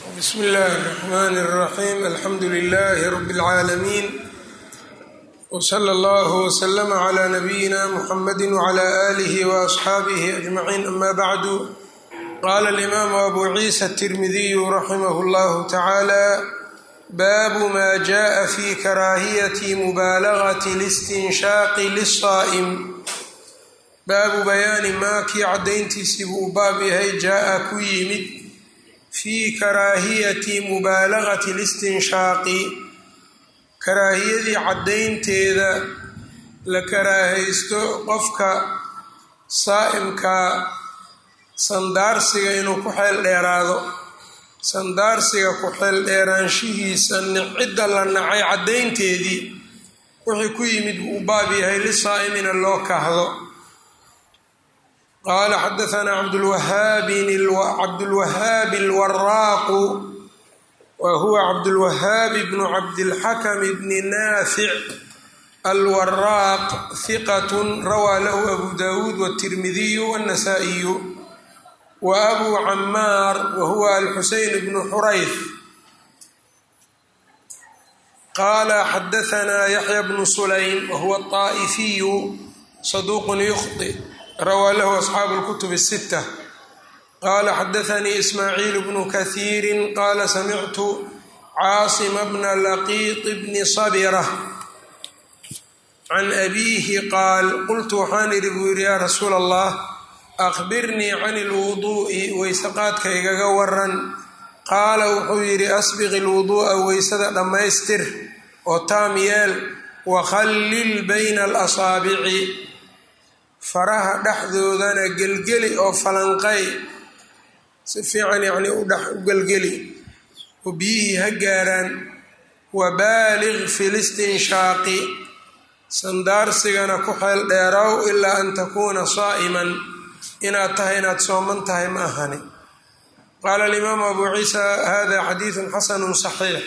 bsmi اllahi الرحmn الرaxيm alxamdu لlh rb العaalمين wslى اllه وslm عlى نbyina mxamd وعlى آlih وأصxaabih أجmعين ama bعd qala الإmam abu ciisa التirmidiy raximh اllah taعalى bab ma jaءa fi karaahiyaة mubaalagaة الاstinshaqi lلصaa'm baabu bayaani maa kii caddayntiisii buu u baab yahay jaa-a ku yimid fii karaahiyati mubaalagati listinshaaqi karaahiyadii caddaynteeda la karaahaysto qofka saa'imka sandaarsiga inuu ku xeel dheeraado sandaarsiga ku xeel dheeraanshihiisa cidda la nacay caddaynteedii wixii ku yimid buu u baab yahay lisaa'imina loo kahdo qala xadaثna cabdulwahaabi اlwaraaqu wa huwa cabdulwahaab bnu cabdilxakm bni naafic alwaraaq hiqat rawaa lahu abu dawuud wالtirmidiyu wالnasaئiyu wa abu camaar wa huwa alxuseyn bnu xurayf qala xadaثna yaxya bnu sulaym wa huwa الطaaئifiyu saduq yukhطئ rawaa lahu asxaabu اlkutub الsita qala xadaثanii ismaaciil bnu kahiiri qala samictu caasima bna laqiiط bni sabira can abiihi qaal qultu waxaan idhi buu yidhi yaa rasuula allah akhbirnii can اlwuduu'i weyseqaadka igaga waran qaala wuxuu yidhi asbiq اlwuduu'a weysada dhammaystir oo taam yeel wakhallil bayna alasaabici faraha dhexdoodana gelgeli oo falanqay si fiican yacnii u dhex u gelgeli oo biyihii ha gaaraan wabaaliq fi listinshaaqi sandaarsigana ku xeel dheeraw ilaa an takuuna saa'iman inaad tahay inaad sooman tahay ma ahani qaala alimaamu abu ciisa hada xadiidun xasanun saxiix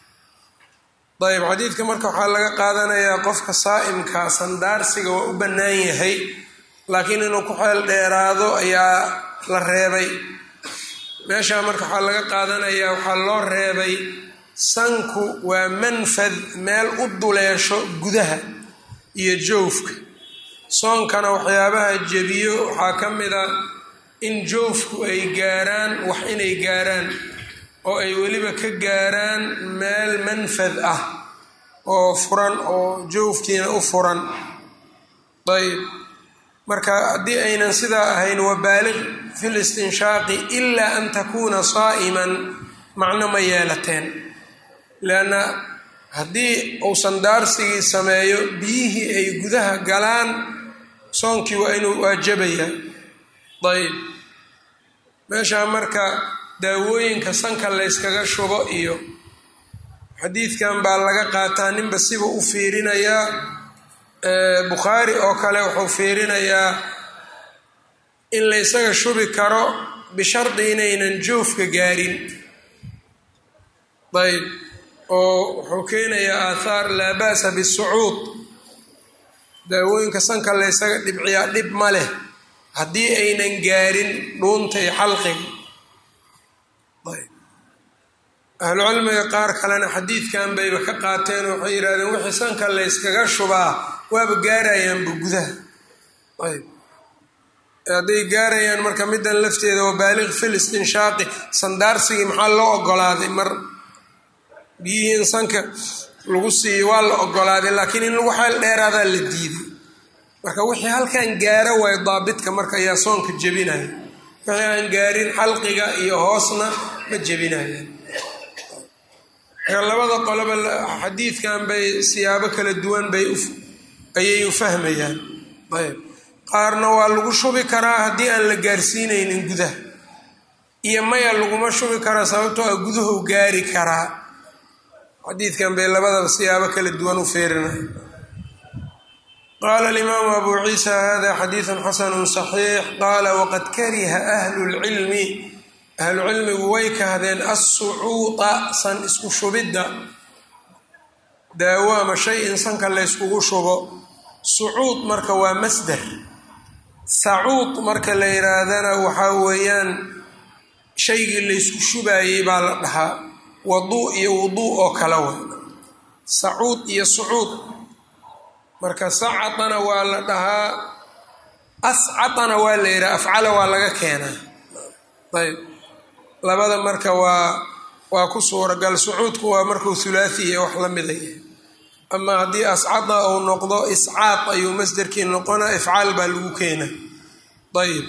ayb xadiidka marka waxaa laga qaadanayaa qofka saa'imka sandaarsiga waa u bannaan yahay laakiin inuu ku xeel dheeraado ayaa la reebay meeshaa marka waxaa laga qaadanayaa waxaa loo reebay sanku waa manfad meel u duleesho gudaha iyo joofka soonkana waxyaabaha jebiyo waxaa ka mid a in joofku ay gaaraan wax inay gaaraan oo ay weliba ka gaaraan meel manfad ah oo furan oo joofkiina u furan ayb marka haddii aynan sidaa ahayn wabaaliq fi listinshaaqi ilaa an takuuna saa'iman macno ma yeelateen leanna haddii uu sandaarsigii sameeyo biyihii ay gudaha galaan soonkii waa inuu waajabayaa ayb meeshaa marka daawooyinka sanka layskaga shubo iyo xadiidkan baa laga qaataa ninba siba u fiirinayaa bukhaari oo kale wuxuu fiirinayaa in laysaga shubi karo bishardi inaynan joofka gaarin ayb oo wuxuu keenayaa aathaar laa ba'sa bisucuud daawooyinka sanka laysaga dhibciyaa dhib ma leh haddii aynan gaarin dhuunta iyo xalqiga ahlucilmiga qaar kalena xadiidkan bayba ka qaateen oo waxay yidhahdeen wixii sanka layskaga shubaa waaba gaarayaanba gudaha ayb hadday gaarayaan marka middan lafteeda waa baaliq fil istinshaaqi sandaarsigii maxaa loo ogolaaday mar biyihii in sanka lagu siiyo waa la ogolaaday laakiin in lagu xeel dheeraadaa la diiday marka wixii halkan gaaro waay daabitka marka ayaa soonka jebinaya wixii aan gaarin xalqiga iyo hoosna ma jebinayaan labada qoloba xadiidkan bay siyaabo kala duwan bay ayay u fahmayaan ayb qaarna waa lagu shubi karaa haddii aan la gaarsiinaynin gudaha iyo maya laguma shubi karaa sababtoo a gudahu gaari karaa xadiidkan bay labadaba siyaabo kala duwan u feerinaya qaala alimaamu abu ciisa hada xadiidun xasanu saxiix qaala waqad kariha ahlu lcilmi ahlucilmigu way kahdeen assucuuda san isku shubidda daawo ama shay in sanka layskugu shubo sucuud marka waa masder sacuud marka la yidhaahdana waxaa weeyaan shaygii laysku shubaayey baa la dhahaa waduu iyo wuduu oo kala wa sacuud iyo sucuud marka sacatana waa la dhahaa ascatana waa la yidhaha afcala waa laga keenaa ayb labada marka waa waa ku suuragal sucuudku waa markuu hulaathi iyo wax la mida yahay ama haddii ascada uu noqdo iscaaq ayuu masderkii noqona ifcaal baa lagu keena ayb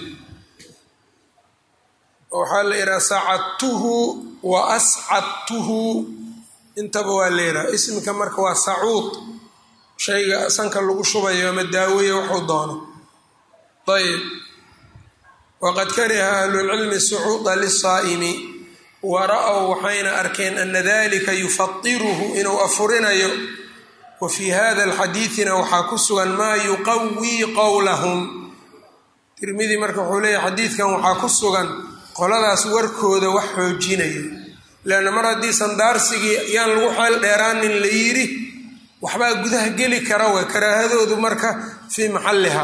waxaa la yidhaha sacadtuhu wa ascadtuhu intaba waa la yidhaha ismika marka waa sacuud shayga sanka lagu shubayo ama daaweeye waxuu doono ayb waqad kariha ahlulcilmi sucuuda lisaa'imi wa ra-ow waxayna arkeen ana dalika yufadiruhu inuu afurinayo wa fii hada alxadiidina waxaa ku sugan maa yuqawii qowlahum tirmidi marka wuxuu leeyahy xadiidkan waxaa ku sugan qoladaas warkooda wax xoojinayo leanna mar haddii sandaarsigii yaan lagu xeel dheeraanin la yidhi waxbaa gudaha geli kara way karaahadoodu marka fii maxalliha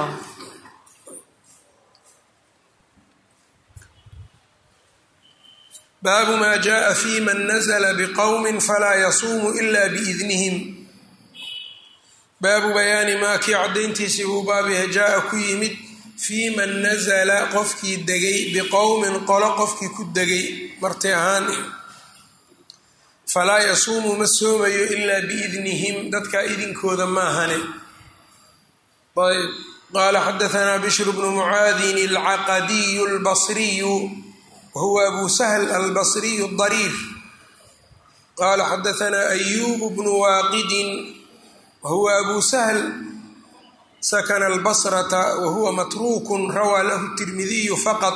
baabu maa jaءa fi man nazla bqowmi falaa yasuumu ila biidnihim baabu bayaani maa kii caddayntiisii buu baabiha jaa-a ku yimid fii man nazala qofkii degay biqowmin qolo qofkii ku degay marti ahaan falaa yasuumu ma soomayo ilaa biidnihim dadkaa idinkooda maahane ayb qaala xadaanaa bishru bnu mucaadin alcaqadiyu albasriyu wahuwa abu sahl albasriyu dariir qaala xadaanaa ayubu bnu waaqidin wahuwa abu sahl sakna albasrata wahuwa matruukun rawaa lahu tirmidiyu faqad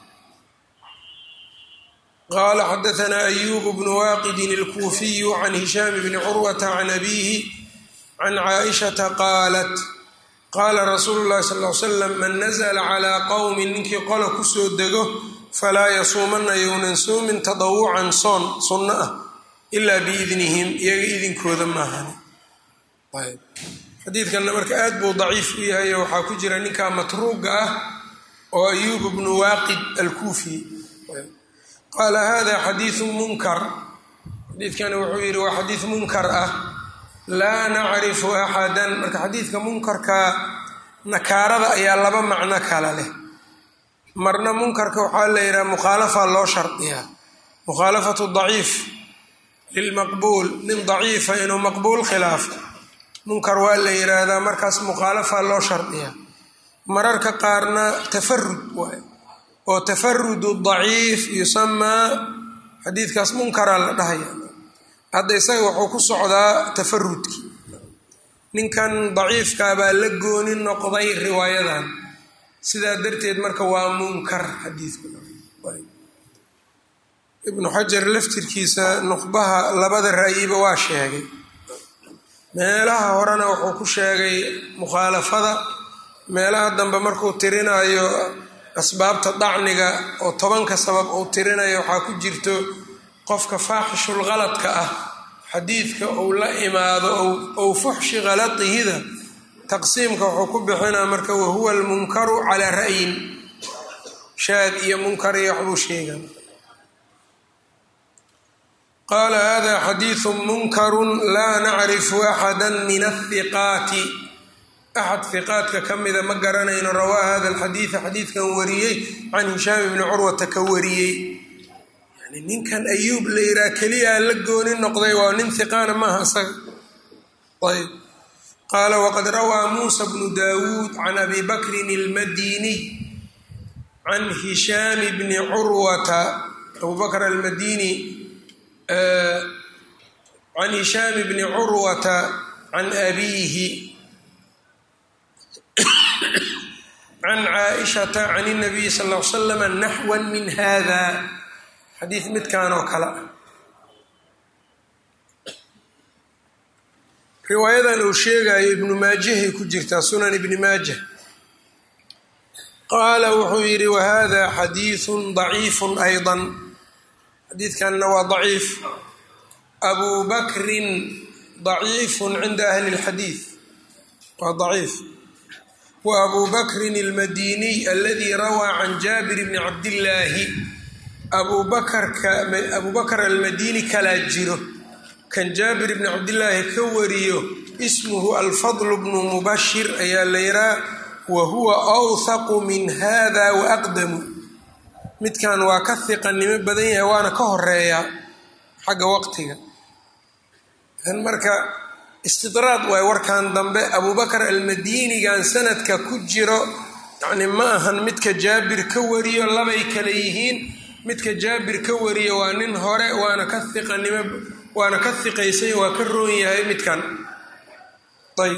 qaala xadaanaa ayubu bnu waaqidin alkuufiyu can hishaam bni curwata can abiihi can caaishata qaalat qaala rasuulu llahi sal l slam man nazla calaa qowmin ninkii qola kusoo dego falaa yasuumana yownan soomin tadawucan soon sunno ah ilaa biidnihim iyaga idinkooda maahani xadiidkanna marka aad buu daciif u yahay oo waxaa ku jira ninkaa matruuga ah oo ayuub bnu waaqid alkuufi qaala hada xadiiu munkar xadiidkani wuxuu yidhi waa xadiid munkar ah laa nacrifu axadan marka xadiidka munkarka nakaarada ayaa laba macno kala leh marna munkarka waxaa la yidhaha mukhaalafa loo shardiyaa mukhaalafatu daciif lilmaqbuul nin daciifa inuu maqbuul khilaafo munkar waa la yidhaahdaa markaas mukhaalafa loo shardiyaa mararka qaarna tafarud waay oo tafarudu daciif yusamaa xadiidkaas munkara la dhahaya hadda isaga wuxuu ku socdaa tafarudkii ninkan daciifkaa baa la gooni noqday riwaayadan sidaa darteed marka waa munkar xadiidku ibnu xajar laftirkiisa nuqbaha labada ra'yiba waa sheegay meelaha horena wuxuu ku sheegay mukhaalafada meelaha dambe markuu tirinayo asbaabta dacniga oo tobanka sabab uu tirinayo waxaa ku jirto qofka faaxishul qaladka ah xadiidka uu la imaado ou fuxshi khalatihida taqsiimka wuxuu ku bixinaa marka wahuwa almunkaru calaa ra'yin shaad iyo munkar iyo waxbuu sheega qaala hada xadiidu munkaru laa nacrifu axada min ahiqaati axad hiqaadka ka mida ma garanayno rawaa hada alxadiida xadiidkan wariyey can hishaam ibni curwata ka wariyey yani ninkan ayuub la yihaha keliyaa la gooni noqday waa nin hiqaana maaha isaga ayb qaala waqad rawaa muusa bnu daawuud can abi bakrin almadiniy can hishaam bni curwata abu bakr almadini can hishaam bni curwata can abiihi can caaishata can اnabiy sal l slama naxwa min hada xadiid midkan oo kale ah riwaayadan uu sheegayo ibnu maajahay ku jirtaa sunan ibni maajah qaala wuxuu yidhi wahada xadiiثu ضaciifu ayضa xadiidkanna waa daciif abu bakrin daciifu cinda ahli اlxadiid waa daciif wa abu bakrin almadiniy aladi rawaa can jaabir bni cabdillaahi abubakarka abubakar almadini kalaa jiro kan jaabir bni cabdillaahi ka wariyo ismuhu alfadl bnu mubashir ayaa la yihaa wa huwa awthaqu min hada wa aqdamu midkan waa ka hiqanimo badan yahay waana ka horeeyaa xagga waqtiga kan marka istidraad waay warkan dambe abubakar almadinigan sanadka ku jiro yacni ma ahan midka jaabir ka wariyo labay kale yihiin midka jaabir ka wariyo waa nin hore waana ka hiqanimo waana ka hiqaysay waa ka roon yahay midkan ayb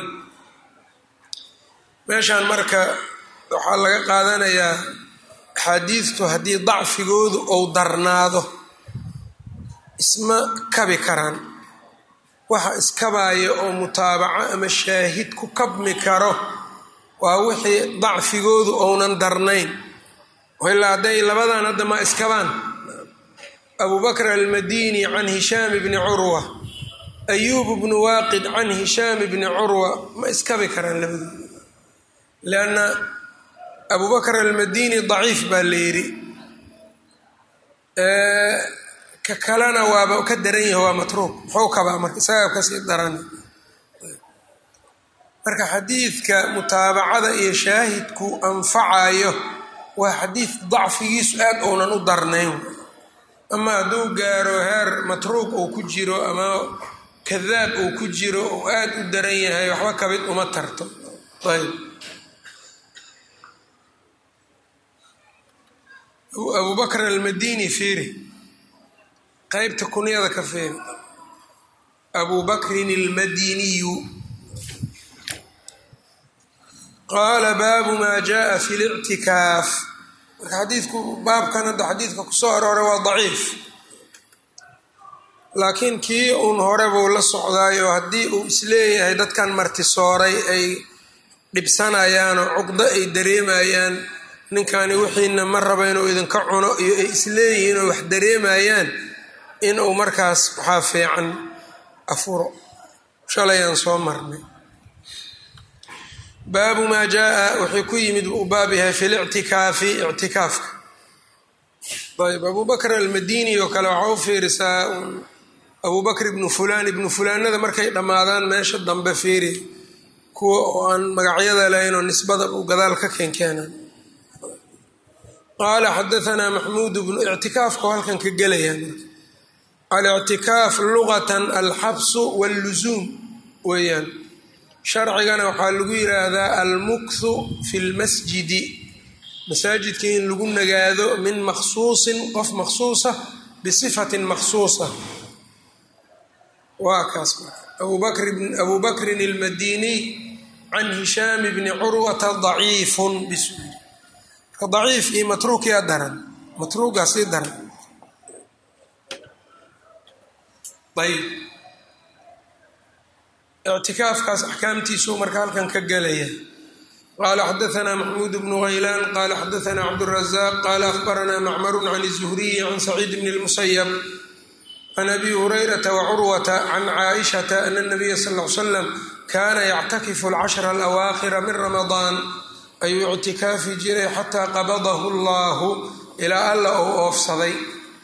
meeshaan marka waxaa laga qaadanayaa axaadiidtu haddii dacfigoodu ou darnaado isma kabi karaan waxa iskabaya oo mutaabaco ama shaahid ku kabmi karo waa wixii dacfigoodu ounan darnayn ilaa hadday labadan hadda ma iskabaan abubakr almadini can hishaam bni curwa ayuub bnu waaqid can hishaam bni curwa ma iskabi karaan labadooda lianna abubakr almadini daciif baa la yidhi ka kalena waaba ka daran yahi waa matruuk muxuu kabaa marka isagaa kasii daran marka xadiidka mutaabacada iyo shaahidku anfacayo waa xadiid dacfigiisu aad ounan u darnayn ama hadduu gaaro heer matruuq uu ku jiro ama kadaab uu ku jiro uu aad u daran yahay waxba kabid uma tarto ayb abubakr almadini fiiri qeybta kunyada ka fiiri abubakrin almadiniyu qaala baabu maa jaaa fi lictikaaf marka xadiidku baabkan hadda xadiidka kusoo arooray waa daciif laakiin kii uun hore buu la socdaayo haddii uu isleeyahay dadkan martisooray ay dhibsanayaan oo cuqdo ay dareemayaan ninkani wixiina ma raba inuu idinka cuno iyo ay isleeyihiin oo wax dareemayaan inuu markaas waxaa fiican afuro shalayaan soo marnay baabu maa jaaa wuxuu ku yimid uu baab yahay fi lictikaafi ictikaafka ayb abubakr almadini oo kale waxaa u fiirisaa abubakr ibnu fulaan ibnu fulaanada markay dhammaadaan meesha dambe fiiri kuwa oo aan magacyada lahayn oo nisbada uu gadaal ka keenkeenan qaala xadaanaa maxmuud bnu ictikaafka halkan ka gelayaan alictikaaf lugatan alxabsu walluzuum weeyaan sharcigana waxaa lagu yiraahdaa almukthu fi lmasjidi masaajidka in lagu nagaado min makhsuusin qof makhsuusa bisifatin makhsuusa waa kaas abu bakrin almadiniy can hishaam bni curwata daciifun bisu marka daciif iyo matruuk yaa daran matruugaa sii daran ayb ictikaafkaas axkaamtiisuu marka halkan ka gelaya qaala xadaanaa maxmuud bnu haylaan qaala xadaanaa cabdurazaq qaala ahbaranaa macmaru can الzuhriyi can saciid bn اlmusayab can abi hurayrata wacurwata can caaishata ana اnabiya sal l slam kaana yactakifu alcashra alawaakhira min ramadaan ayuu ictikaafi jiray xataa qabadahu allahu ilaa alla ou oofsaday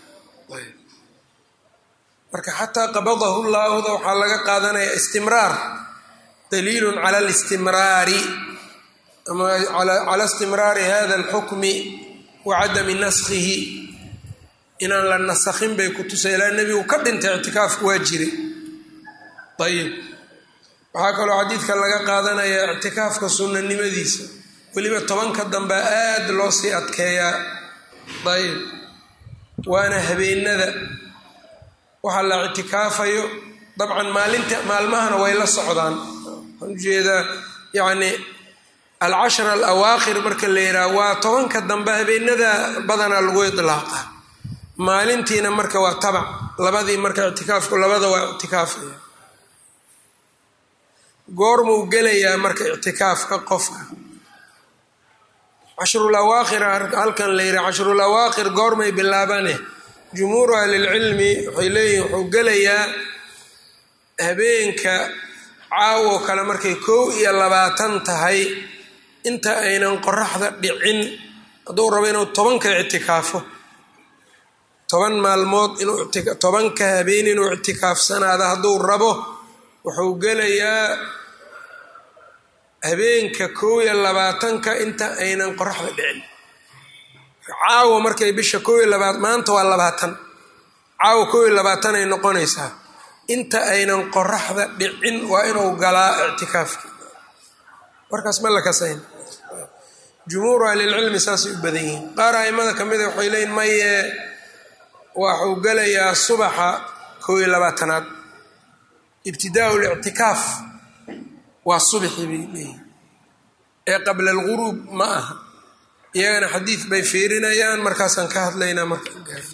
marka xataa qabadahu llaahuda waxaa laga qaadanaya istimraar daliilun cala alistimraari ama cala istimraari hada alxukmi wa cadami naskhihi inaan la nasakhin bay ku tusay ilaa nebigu ka dhintay ictikaafku waa jiray ayib waxaa kaloo xadiidka laga qaadanaya ictikaafka sunnanimadiisa weliba tobanka dambe aada loo sii adkeeyaa ayib waana habeenada waxaa la ictikaafayo dabcan maalinta maalmahana way la socdaan waxaan ujeedaa yacni alcashra alawaakhir marka la yidhaha waa tobanka dambe habeenada badanaa lagu idlaaqa maalintiina marka waa tabac labadii marka ictikaafku labada waa ictikaafaya goormuu gelayaa marka ictikaafka qofka cashrul awaakhir halkan la yidhaha cashrul awaakhir goormay bilaabane jumhuuru ahlilcilmi waxay leeyihin wuxuu gelayaa habeenka caawo kale markay kow iyo labaatan tahay inta aynan qoraxda dhicin hadduu rabo inuu tobanka ictikaafo toban maalmood inuu tobanka habeen inuu ictikaafsanaado hadduu rabo wuxuu gelayaa habeenka koob iyo labaatanka inta aynan qoraxda dhicin caawa markay bisha koob iyo labaat maanta waa labaatan caawa koob iyo labaatan ay noqonaysaa inta aynan qoraxda dhicin waa inuu galaa ictikaafki warkaas ma la kasayn jumhuuru ahlilcilmi saasay u badan yihiin qaar aimada ka mida waxay leeyiin maye waxuu gelayaa subaxa koob iyo labaatanaad ibtidaau lictikaaf waa subxi bay leeyihin ee qabla alguruub ma aha iyagana xadiid bay fiirinayaan markaasaan ka hadlaynaa markaan gaari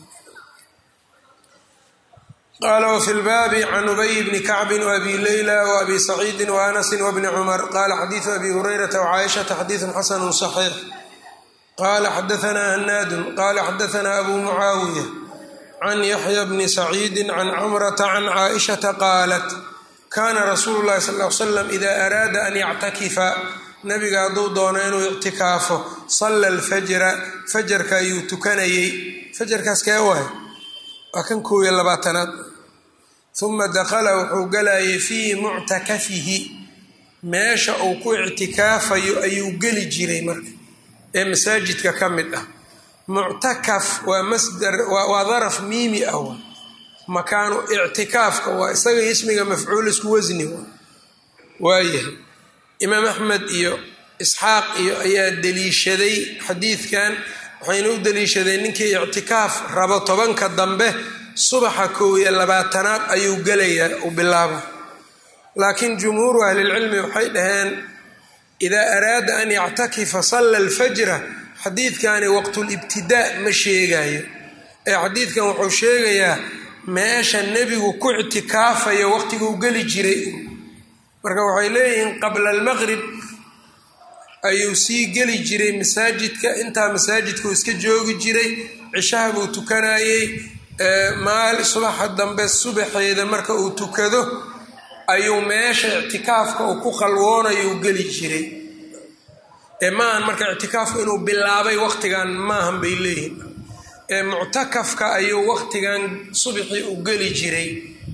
qala wfi lbaabi can ubay bni kacbi wabi leyla wabi saciidi waanasi wbni cumar qala xadiidu abi hurayrata wcaaishata xadiidu xasanu صaxiix qala xadaana hanaadun qala xadaana abu mucaawiya can yaxya bni saciidi can camrata can caaishata qaalat kana rasuulu lahi sal l slam ida araada an yactakifa nabiga hadduu doono inuu ictikaafo salla alfajra fajarka ayuu tukanayey fajarkaas kee waay waa kan koob iyo labaatanaad uma dakhala wuxuu galayay fii muctakafihi meesha uu ku ictikaafayo ayuu geli jiray marka ee masaajidka ka mid ah muctakaf waa masdar waa daraf miimi ah waa makaanu ictikaafka waa isaga ismiga mafcuul isku wasni waa waayahay imaam axmed iyo isxaaq iyo ayaa deliishaday xadiidkan waxayna u deliishadeen ninkii ictikaaf rabo tobanka dambe subaxa koob iyo labaatanaad ayuu gelayaa u bilaaba laakiin jumhuuru ahlilcilmi waxay dhaheen idaa araada an yactakifa salla alfajra xadiidkani waqtulibtidaa ma sheegayo ee xadiidkan wuxuu sheegayaa meesha nebigu ku ictikaafayo waqtiguu geli jiray marka waxay leeyihiin qabla almaqrib ayuu sii geli jiray masaajidka intaa masaajidkuu iska joogi jiray cishaha buu tukanayey maal subaxa dambe subaxeeda marka uu tukado ayuu meesha ictikaafka uu ku khalwoonayuu geli jiray ee maahan marka ictikaafku inuu bilaabay waqtigan maahan bay leeyihin ee muctakafka ayuu waqtigan subxii u geli jiray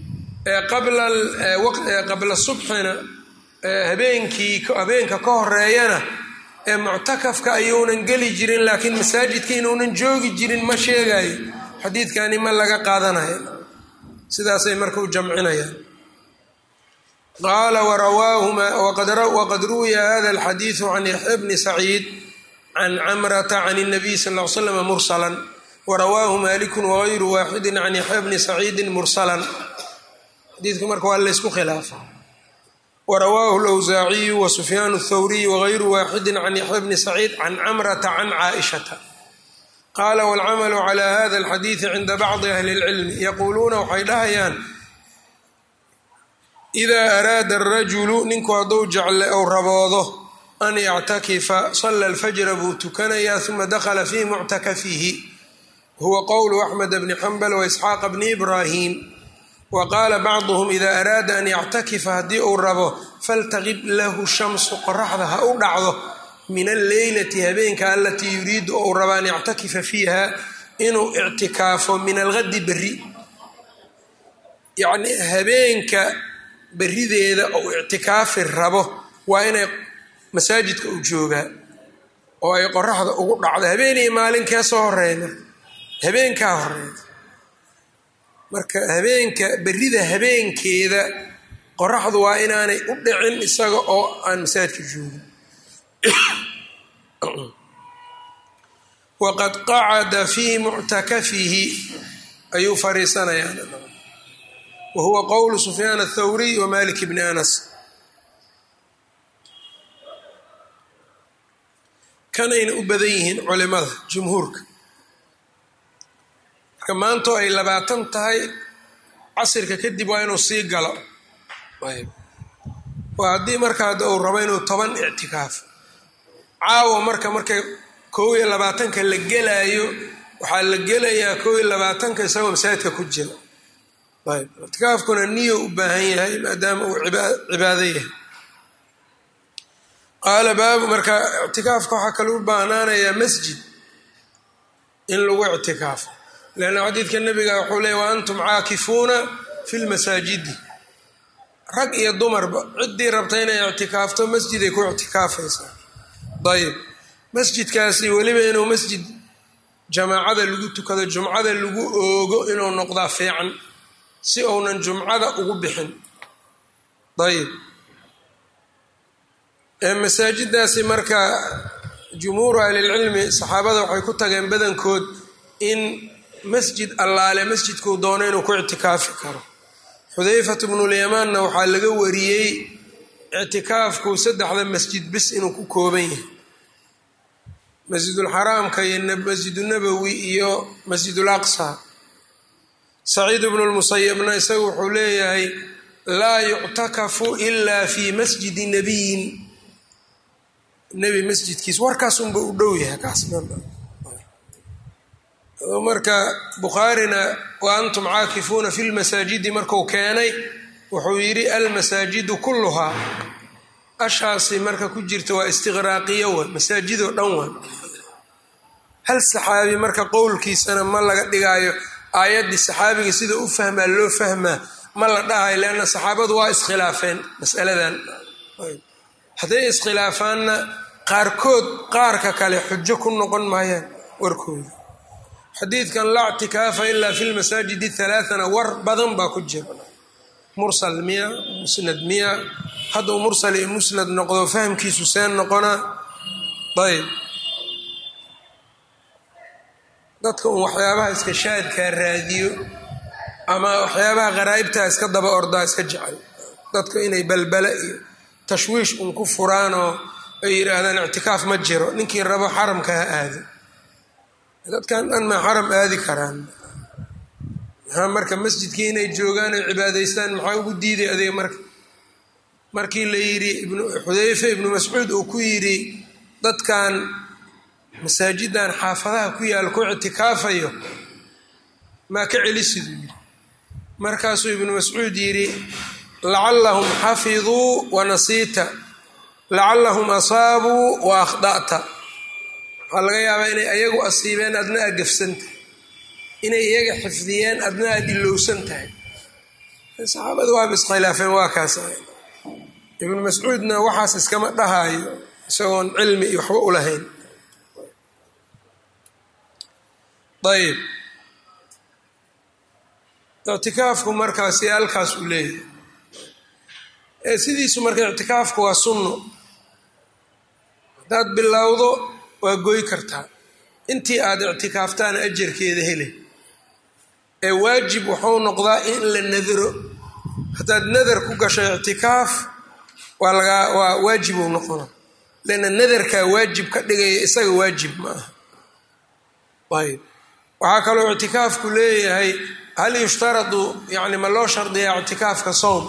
qabla subxina habeenkii habeenka ka horeeyana ee muctakafka ayuunan geli jirin laakiin masaajidka inuunan joogi jirin ma sheegayo xadiidkani ma laga qaadanayo sidaasay marka u jamcinayaan qaala waqad ruwiya hada alxadiidu can yaxya bni saciid can camrata can اnabiy sal l slam mursalan warawaahu maliku wagayru waaxidi can yaxya bni saciidi mursalan xadiidku marka waa laysku khilaafa warawaahu lwsaaciyu wasufyaan اthawriy wagayru waaxidi can yaxya bni saciid can camrata can caaishata qaala wاlcamalu cla hada alxadiidi cinda bacdi ahli اlcilmi yaquuluuna waxay dhahayaan idaa araada arajulu ninku hadduu jecle ou raboodo an yactakifa sala alfajra buu tukanayaa uma dakhala fii muctakafihi huwa qowlu axmed bni xambal waisxaaqa bni ibraahim wa qaala bacduhum idaa araada an yactakifa haddii uu rabo faltaqib lahu shamsu qoraxda ha u dhacdo min alleylati habeenka alatii yuriidu ou raba an yactakifa fiiha inuu ictikaafo min algadi berri yacni habeenka berideeda ou ictikaafi rabo waa inay masaajidka u joogaa oo ay qoraxda ugu dhacdo habeenii maalinkee soo horeeya marka habeenkaa horeeya marka habeenka berida habeenkeeda qoraxdu waa inaanay u dhicin isaga oo aan masaajidka joogin waqad qacada fii muctakafihi ayuu fariisanayaa wa huwa qowlu sufyaan athawriy wa malik bni anas kanayna u badan yihiin culimada jumhuurka marka maantoo ay labaatan tahay casirka kadib waa inuu sii galo waa haddii marka hadda uu rabo inuu toban ictikaafo caawa marka markay koob iyo labaatanka la gelaayo waxaa la gelayaa koob iyo labaatanka isagoo masaajidka ku jira ayb ictikaafkuna niyo u baahan yahay maadaama uu cibaado yahay qaala baabu marka ictikaafka waxaa kale u baahnaanayaa masjid in lagu ictikaafo leanna xadiidka nebiga wuxuu leeyay wa antum caakifuuna fi lmasaajidi rag iyo dumarba ciddii rabta inay ictikaafto masjiday ku ictikaafaysaa ayib masjidkaasi weliba inuu masjid jamaacada lagu tukado jumcada lagu oogo inuu noqdaa fiican si uunan jumcada ugu bixin ayib masaajidaasi marka jumhuuru ahlilcilmi saxaabada waxay ku tageen badankood in masjid allaale masjidkuu doono inuu ku ictikaafi karo xudayfat bnulyamanna waxaa laga wariyey ictikaafku saddexda masjid bis inuu ku kooban yahay masjidulxaraamka iyo masjidunabowi iyo masjidul aqsa saciid bnu lmusayabna isagu wuxuu leeyahay laa yuctakafu ila fi masjidi nabiyin nebi masjidkiis warkaas unba u dhow yahay kaasmarka bukhaarina wa antum caakifuuna fi lmasaajidi marku keenay wuxuu yidhi almasaajidu kulluhaa ashaasi marka ku jirta waa istiqraaqiyo wa masaajidoo dhan wa hal saxaabi marka qowlkiisana ma laga dhigaayo aayaddii saxaabiga sida u fahmaa loo fahmaa ma la dhahayo leanna saxaabadu waa iskhilaafeen masaladan hadday iskhilaafaanna qaarkood qaarka kale xujo ku noqon maayaan warkooda xadiidkan laa ctikaafa ilaa fi lmasaajidi halaathana war badan baa ku jira mursal miya musnad miya hadduu mursal iyo musnad noqdo fahmkiisu seen noqonaa ayb dadka un waxyaabaha iska shaadkaa raadiyo ama waxyaabaha qaraa'ibtaa iska daba ordaa iska jecel dadka inay balbala iyo tashwiish un ku furaanoo ay yidhaahdaan ictikaaf ma jiro ninkii rabo xaramka ha aado dadkan dhan maa xaram aadi karaan maxaa marka masjidkii inay joogaan oy cibaadaystaan maxaa ugu diiday adiga marka markii la yidhi xudayfe ibnu mascuud uu ku yidhi dadkan masaajidan xaafadaha ku yaal ku ictikaafayo maa ka celisiduu yidhi markaasuu ibnu mascuud yidhi lacallahum xafiduu wa nasiita lacallahum asaabuu wa akhda'ta waxaa laga yaabaa inay ayagu asiibeen adna aad gafsan tahay inay iyaga xifdiyeen adna aad ilowsan tahay saxaabadu waaba iskhilaafeen waa kaas ibnu mascuudna waxaas iskama dhahaayo isagoon cilmi iyo waxba u lahayn ayb ictikaafku markaasi halkaas u leeyahay ee sidiisu marka ictikaafku waa sunno haddaad bilowdo waa goy kartaa intii aad ictikaaftaan ajarkeeda hele ee waajib wuxuu noqdaa in la nadro haddaad nadar ku gasho ictikaaf waa lagaa waa waajibuu noqona leanna nadarkaa waajib ka dhigaya isaga waajib ma aha ayb waxaa kaloo ictikaafku leeyahay hal yushtaradu yani ma loo shardiyaa ictikaafka soom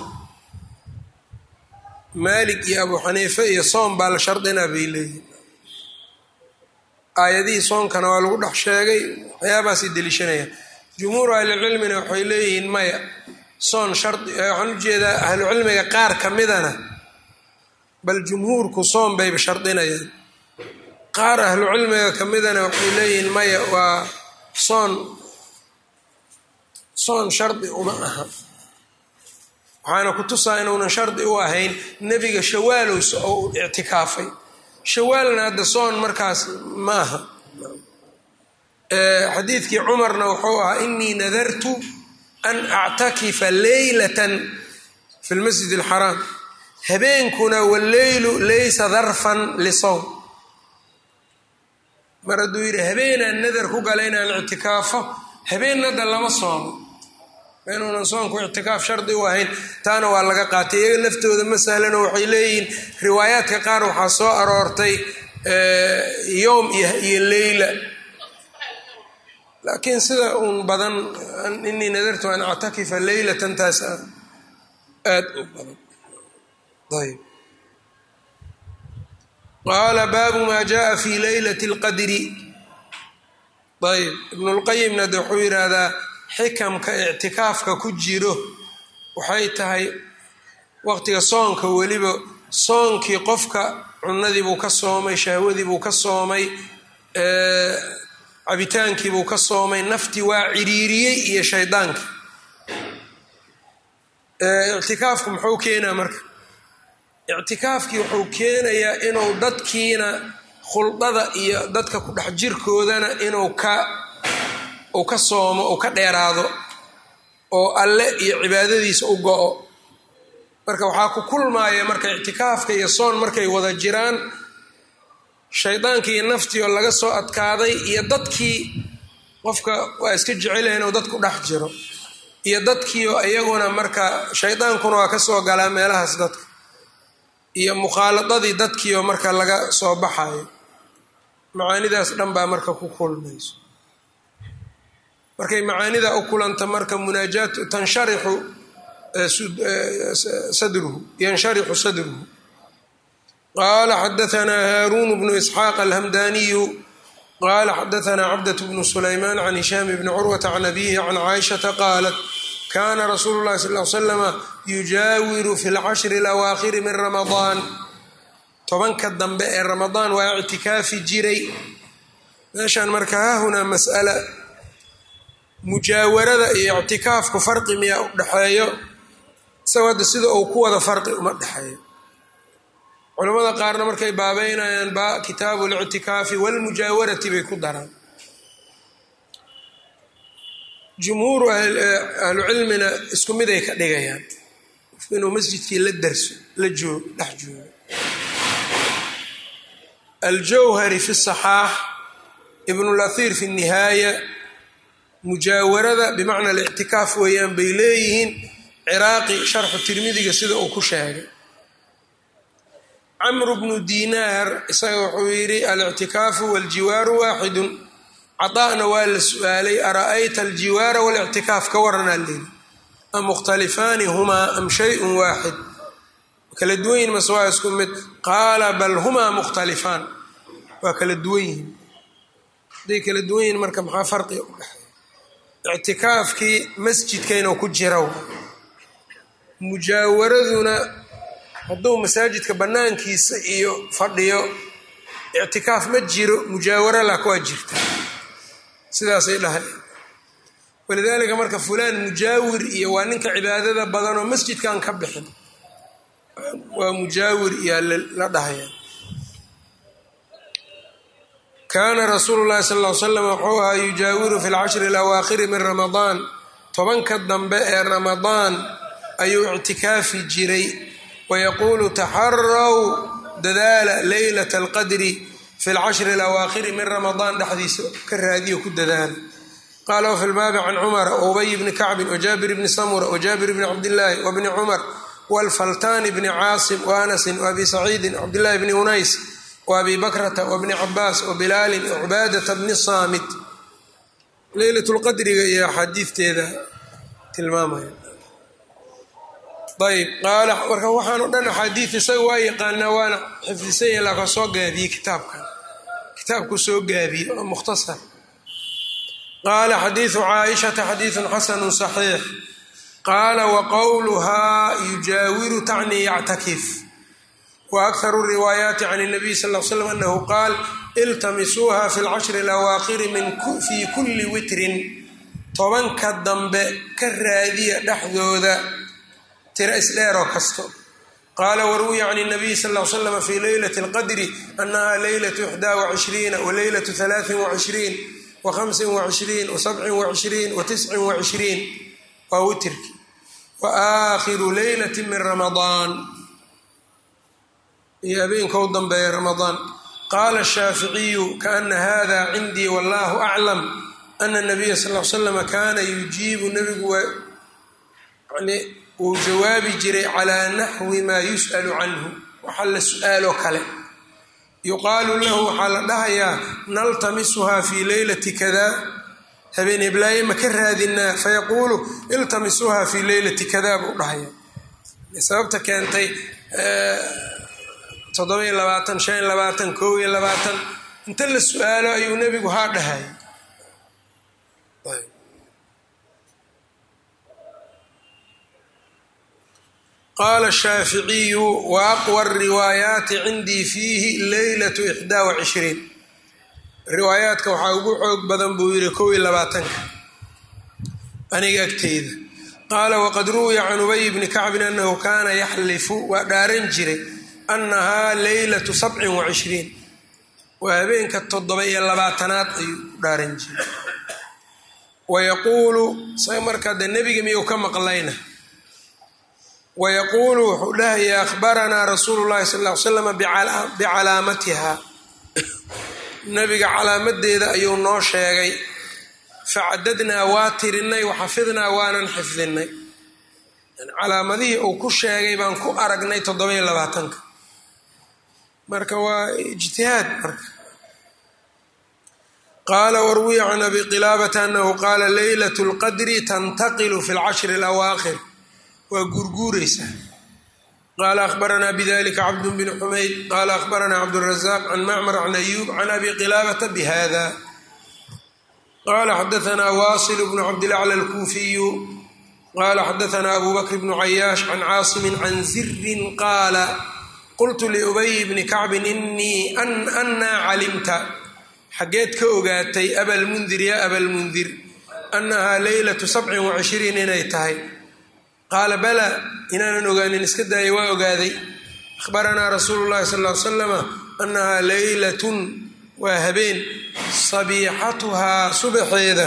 maalik iyo abu xaniife iyo soom baa la shardinaa bay leeyihin aayadihii soonkana waa lagu dhex sheegay waxyaabahaasay deliishanayaan jumhuuru ahlicilmina waxay leeyihiin maya soon shardi waxaan ujeedaa ahlucilmiga qaar ka midana bal jumhuurku soom bayba shardinayaan qaar ahlucilmiga ka midana waxay leeyihiin maya waa soon soon shardi uma aha waxaana ku tusaa inuunan shardi u ahayn nebiga shawaalows oo u ictikaafay shawaalna hadda soon markaas ma aha xadiidkii cumarna wuxuu ahaa inii nadartu an actakifa leylatan fi lmasjid alxaraam habeenkuna walleylu laysa darfan lisowm mar hadduu yidhi habeenaan nadar ku gala inaan ictikaafo habeenada lama soomo inuunan soonku ictikaaf shardi u ahayn taana waa laga qaatay iyaga laftooda ma sahlano waxay leeyihiin riwaayaadka qaar waxaa soo aroortay yowm iyo leyla laakiin sida uun badan inii nadartu an actakifa leylatan taas aad u badan ayb qaala baabu maa jaءa fi leylati اlqadri ayb ibnulqayimna de wuxuu yidhaahdaa xikamka ictikaafka ku jiro waxay tahay waqtiga soonka weliba soonkii qofka cunadii buu ka soomay shahwadii buu ka soomay cabitaankiibuu ka soomay naftii waa ciriiriyey iyo shaydaanka ictikaafku muxuu keenaa marka ictikaafkii wuxuu keenayaa inuu dadkiina khuldada iyo dadka ku dhex jirkoodana inuu ka uu ka soomo uu ka dheeraado oo alle iyo cibaadadiisa u go-o marka waxaa ku kulmaaya marka ictikaafka iyo soon markay wada jiraan shaydaankii iyo naftii oo laga soo adkaaday iyo dadkii qofka waa iska jecelaya inuu dadku dhex jiro iyo dadkiioo iyaguna marka shaydaankuna waa ka soo galaa meelahaas dadka iyo mukhaaladadii dadkiioo marka laga soo baxayo macaanidaas dhan baa marka ku kulmayso markay macaanida u kulanta marka munaajaat tansharixu sadruhu yansharixu sadruhu qaala xadaanaa haaruun bnu isxaaq alhamdaniyu qaala xadaanaa cabdat bnu sulaymaan can hishaam bni curwata can abihi can caaishata qaalat kana rasuulu llahi sal l slama yujaawiru fi lcashri alawaakhiri min ramadaan tobanka dambe ee ramadaan waa ictikaafi jiray meeshaan marka haahunaa mas'ala mujaawarada iyo ictikaafku farqi miyaa u dhexeeyo isagoo hadda sida uu ku wada farqi uma dhexeeyo culamada qaarna markay baabeynayaan ba kitaabu lictikaafi walmujaawarati bay ku daraan jumhuuru ahlucilmina isku miday ka dhigayaan inuu masjidkii la darso la joog dhex joogo aljawhari fi saxaax ibnulahir fi nihaaya mujaawarada bimacna alictikaaf weeyaan bay leeyihiin ciraaqi sharxu tirmidiga sida uu ku sheegay camru bnu dinaar isaga wuxuu yidhi alictikaafu waljiwaaru waaxidun cadaa'na waa la su-aalay ara'ayta aljiwaara walictikaaf ka waranaa leeli am mukhtalifaani humaa am shayun waaxid kala duwan yihin mase waa isku mid qaala bal humaa mukhtalifaan waa kala duwan yihin hadday kala duwan yihin marka maxaa farqiga u dhexeeya ictikaafkii masjidkaynoo ku jira mujaawaraduna hadduu masaajidka bannaankiisa iyo fadhiyo ictikaaf ma jiro mujaawara laka waa jirta sidaasay dhahay walidaalika marka fulaan mujaawir iyo waa ninka cibaadada badanoo masjidkan ka bixin waa mujaawir iyaa la dhahaya kaana rasuulu llahi sal ll slam wuxuu ahaa yujaawiru fi lcashri alawaakhiri min ramadaan tobanka dambe ee ramadaan ayuu ictikaafi jiray wayaquulu taxaraw dadaala leylata alqadri fi lcashri alawaakhiri min ramadaan dhexdiisa ka raadiyo ku dadaala qaala wafi lbaabi can cumara waubay bni kacbin wajaabir bni samura wajaabir bni cabdillaahi wabni cumar walfaltaani bni caasim waanasin waabi saciidin cabdillahi bni unays waabi bakrata wabni cabaas wabilaalin wacubaadata bni saamit leylat lqadriga iyo axaadiiteeda tilmaamaya ayb qaala marka waxaan o dhan axaadiid isaga waa yaqaanaa waana xifdisan yahi laakiin soo gaabiyey kitaabkan kitaabku soo gaabiyey oo mukhtasar qaala xadiidu caaishata xadiidun xasanu صaxiix qaala waqowluhaa yujaawiru tacnii yactakif waakharu riwaayaati can الnabiy sal l slam anahu qaal iltamisuuha fi lcashri alawaakhiri fii kulli witrin tobanka dambe ka raadiya dhexdooda tira isdheeroo kasto qaala waruwiya can الnabiy sal l slm fi leylati اlqadri anaha leylatu ixdaa wacishriina waleylatu halaaثin wacishriin wahamsin wacishriin wasabcin wacishriin watiscin wacishriin waa witirki wa aakhiru leylati min ramadaan iyo habeenkou dambeeya ramadaan qaala الshaaficiyu kaana hada cindii wallahu aclam ana الnabiya sal l slama kana yujiibu nabigu wuu jawaabi jiray calaa naxwi maa yus'alu canhu waxa la su-aaloo kale yuqaalu lahu waxaa la dhahayaa naltamisuhaa fii leylati kada habeen heblaaye ma ka raadinaa fayaquulu iltamisuuha fii leylati kada buu dhahaya sababta keentay toddoba iyo labaatan shan iyo labaatan kow iyo labaatan inta la su-aalo ayuu nebigu haa dhahaya qaala shaaficiyu wa aqwa riwaayaati cindii fiihi leylatu ixdaa wacishriin riwaayaadka waxaa ugu xoog badan buu yidhi kow iyo labaatanka aniga agteyda qaala waqad ruwiya can ubay bni kacbin anahu kaana yaxlifu waa dhaaran jiray annahaa leylatu sabcin wa cishriin waa habeenka toddoba iyo labaatanaad ayuu dhaaran jiray wayaquulu isaga markaa dee nebiga miyuu ka maqlayna wayaquulu wuxuu dhahaya akhbaranaa rasuulu llahi sal ll ly slam bicalaamatiha nebiga calaamadeeda ayuu noo sheegay facadadnaa waa tirinay waxafidnaa waanan xifdinay calaamadihii uu ku sheegay baan ku aragnay toddoba-iyo labaatanka marka waa ijtihaad marka qaala warwiya can abi qilaabata anahu qaala leylat lqadri tantaqilu fi lcashri alawaakhir waa guurguureysaa qaala akhbaranaa bidalika cabdu bn xumayd qaala akhbaranaa cabdurazaaq can macmar can ayuub can abi qilaabata bihada qala xadaanaa wasil bnu cabdilacla alkuufiyu qala xadaanaa abu bakr bnu cayaash can caasimin can zirin qaala qultu liubay bni kacbin inii annaa calimta xaggeed ka ogaatay abalmundir ya abalmundir annahaa leylatu sabcin wacishriin inay tahay qaala bala inaanan ogaanin iska daayay waa ogaaday akhbaranaa rasuulu llahi sal ly slama annahaa leylatun waa habeen sabiixatuhaa subaxeeda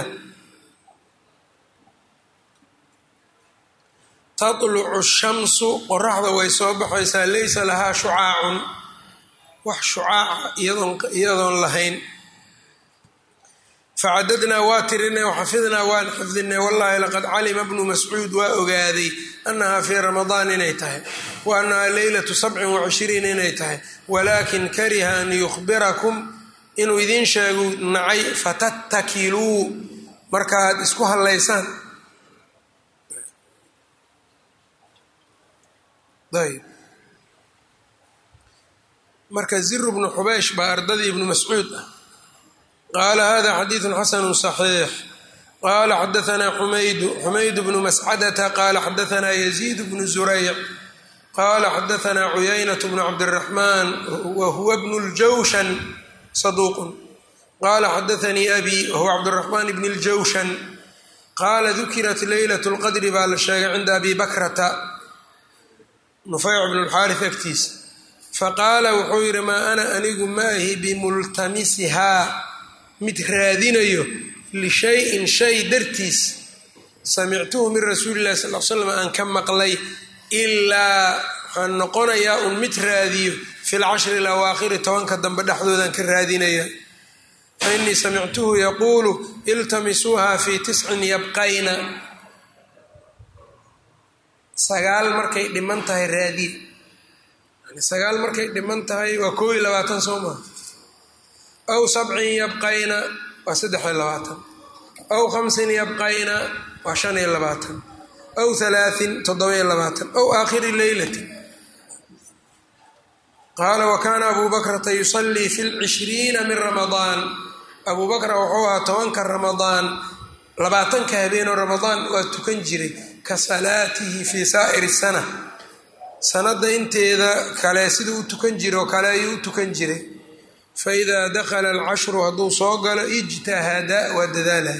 tatlucu shamsu qoraxda way soo baxaysaa laysa lahaa shucaacun wax shucaaca iyadoon lahayn facadadnaa waa tirinay waxafidnaa waan xifdinay wallahi laqad calima bnu mascuud waa ogaaday annahaa fii ramadaan inay tahay wa annahaa leylatu sabcin wacishriin inay tahay walaakin kariha an yukhbirakum inuu idiin sheegu nacay fatattakiluu markaaad isku hallaysaan ayb marka ziru bnu xubeysh baa ardadii ibnu mascuud ah qaala hada xadiidu xasanu صaxiix qaala xadaanaa xumaydu xumayd bnu mascadata qaala xadaanaa yaziid bnu zurayc qaala xadaanaa cuyaynat bnu cabdiraxmaan wa huwa bnu ljawshan saduuqun qaala xadaanii abi wahuwa cabdiraxmaan bni ljawshan qaala dukirat leylat lqadri baa la sheegay cinda abi bakrata nufayc bn lxaaris agtiisa faqaala wuxuu yidhi maa ana anigu maahi bimultamisihaa mid raadinayo lishayin shay dartiis samictuhu min rasuuli illahi sal l slam aan ka maqlay ilaa waxaan noqonayaa un mid raadiyo fi lcashri alawaakhiri tobanka dambe dhexdoodaan ka raadinaya fa innii samictuhu yaquulu iltamisuuha fii tiscin yabqayna sagaal markay dhiman tahay raadiye yani sagaal markay dhiman tahay waa koo iyo labaatan soo maha aw sabcin yabqayna waa saddex iyo labaatan aw khamsin yabqayna waa shan iyo labaatan aw halaatin toddoba iyo labaatan aw aakhiri leylati qaala wa kaana abuu bakrata yusallii fi lcishriina min ramadaan abuu bakra wuxuu ahaa tobanka ramadaan labaatanka habeenoo ramadaan waa tukan jiray ka salaatihi fii saa'iri sana sanadda inteeda kale siduu u tukan jira oo kale ayuu u tukan jiray fa idaa dakhala alcashru hadduu soo galo ijtahada waa dadaalaya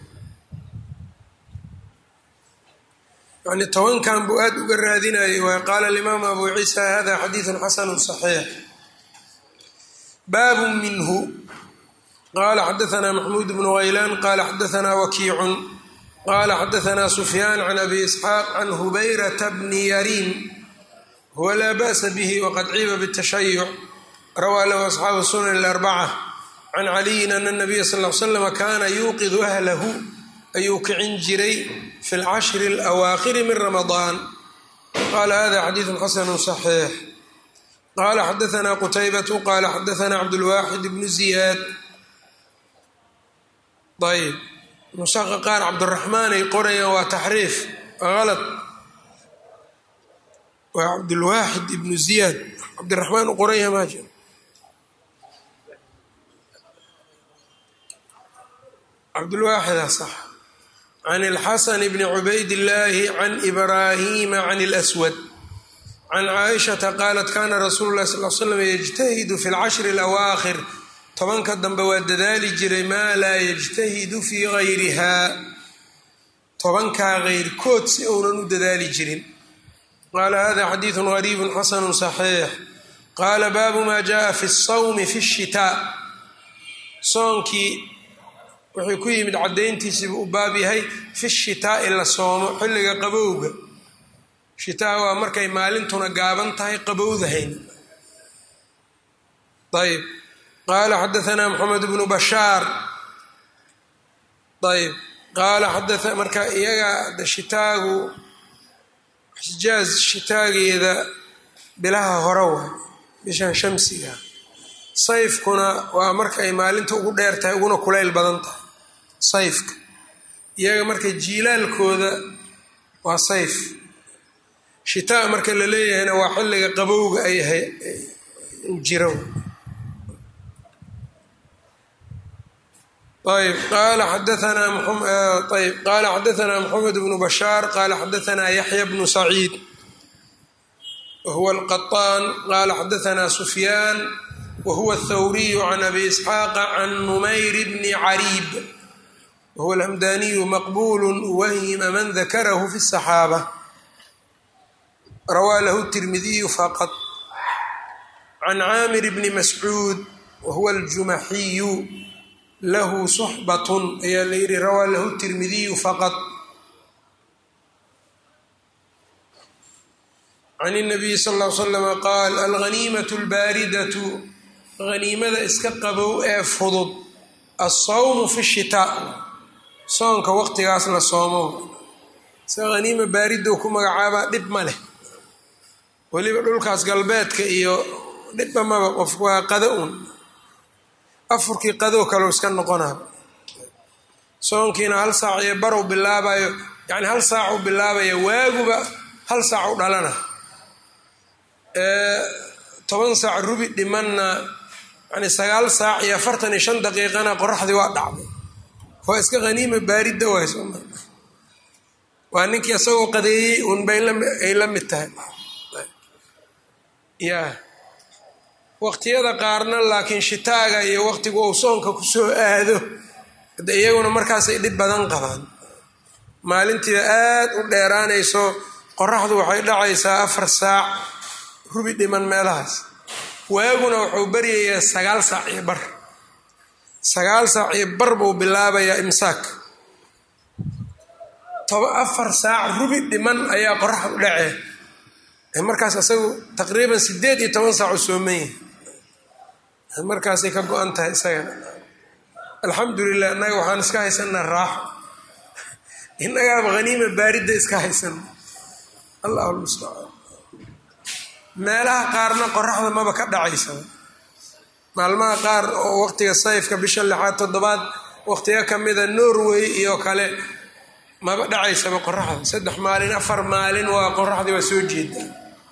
yani tobankan buu aada uga raadinayay waay qaala alimaamu abu ciisa hada xadiidun xasanu صaxiix baabu minhu qala xadaanaa maxmuud bnu haylaan qala xadaanaa wakiicun qala xadaanaa sufyaan can abi isxaaq can hubayrata bni yariin huwa laa ba'sa bihi waqad ciiba btashayuc rawaa lahu asxaabu sunan اlarbaca can caliyin ana nabiya sal l slama kaana yuuqidu ahlahu ayuu kicin jiray fi lcashri alawaakhiri min ramadaan qala hada xadiidu xasanu صaxiix qala xadaanaa qutaybatu qala xadaanaa cabdulwaaxid bnu ziyaad ayb nusaqa qaar cabdiraxmaan ay qorayaan waa taxriif alad waa cabdulwaaxid ibnu ziyaad cabdiraxmaan u qoranya maa jiro cabdulwaaxida sax can ilxasan bni cubayd illaahi can ibraahima can اlswad can caaishata qaalat kana rasuulu lahi sal l slam yajtahidu fi lcashri alawaakhir tobanka dambe waa dadaali jiray maa laa yajtahidu fii gayrihaa tobankaa keyrkood si uunan u dadaali jirin qaala hada xadiidu gariibu xasanu صaxiix qaala baabu ma jaءa fi الsawmi fi الshitaa soonkii wuxuu ku yimid caddayntiisiibuu u baab yahay fi shitaa'i la soomo xilliga qabowga shitaa waa markay maalintuna gaaban tahay qabowdahayn ayb qaala xadaanaa moxamed bnu bashaar ayb qaala xadaa marka iyaga shitaagu xijaaz shitaageeda bilaha hore waay bishan shamsiga sayfkuna waa marka ay maalinta ugu dheer tahay uguna kulayl badan tahay sayfka iyaga marka jiilaalkooda waa sayf shitaa marka la leeyahayna waa xilliga qabowga ay jiro ayb qaala xadaanaa ayb qaala xadaanaa moxamed bnu bashaar qaala xadaanaa yaxya bnu saciid wahuwa alqaطaan qaala xadaanaa sufyaan wahuwa athawriyu can abi isxaaqa can numayr bni cariib wahuwa alhamdaniyu maqbulu wahima man dakarahu fi الصaxaabة rawaa lahu الtirmidiyu faqط can caamir bni mascuud wahuwa aljumaxiyu lahu suxbat ayaa la yihi rawaa lahu الtirmidiyu faqط can الnabiyi sal ا l slm qaal alghaniimaة اlbaaridaة haniimada iska qabow ee fudud alsawmu fi الshitaaء soonka waqtigaas la soomo se haniima baaridow ku magacaabaa dhib ma leh weliba dhulkaas galbeedka iyo dhibba maba qofku waa qado un afurkii qadow kalou iska noqonaa soonkiina hal saac iyo barow bilaabayo yani hal saacuu bilaabaya waaguba hal saac u dhalana toban saac rubi dhimanna yani sagaal saac iyo afartan iyo shan daqiiqana qoraxdii waa dhacday waa iska haniima baaridda waay sooma waa ninkii isagoo qadeeyey unbay ay la mid tahay ya waqtiyada qaarna laakiin shitaaga iyo waqtigu uu soonka kusoo aado hade iyaguna markaasay dhib badan qabaan maalintiiba aad u dheeraanayso qoraxdu waxay dhacaysaa afar saac rubi dhiman meelahaas waaguna wuxuu baryayaa sagaal saac iyo bar sagaal saac iyo bar buu bilaabayaa imsaak toba afar saac rubi dhiman ayaa qoraxdu dhacee markaas isagu taqriiban sideed iyo toban saac u sooman yahay markaasay ka go-an tahay isagana alxamdulilah innaga waxaan iska haysanaa raaxo innagaaba haniima baaridda iska haysana allahu lmustacaan meelaha qaarna qoraxda maba ka dhacaysaba maalmaha qaar oo waqtiga sayfka bisha lixaad toddobaad waqtiga kamida norway iyo kale maba dhacaysaba qoraxda saddex maalin afar maalin waa qoraxdii waa soo jeedaa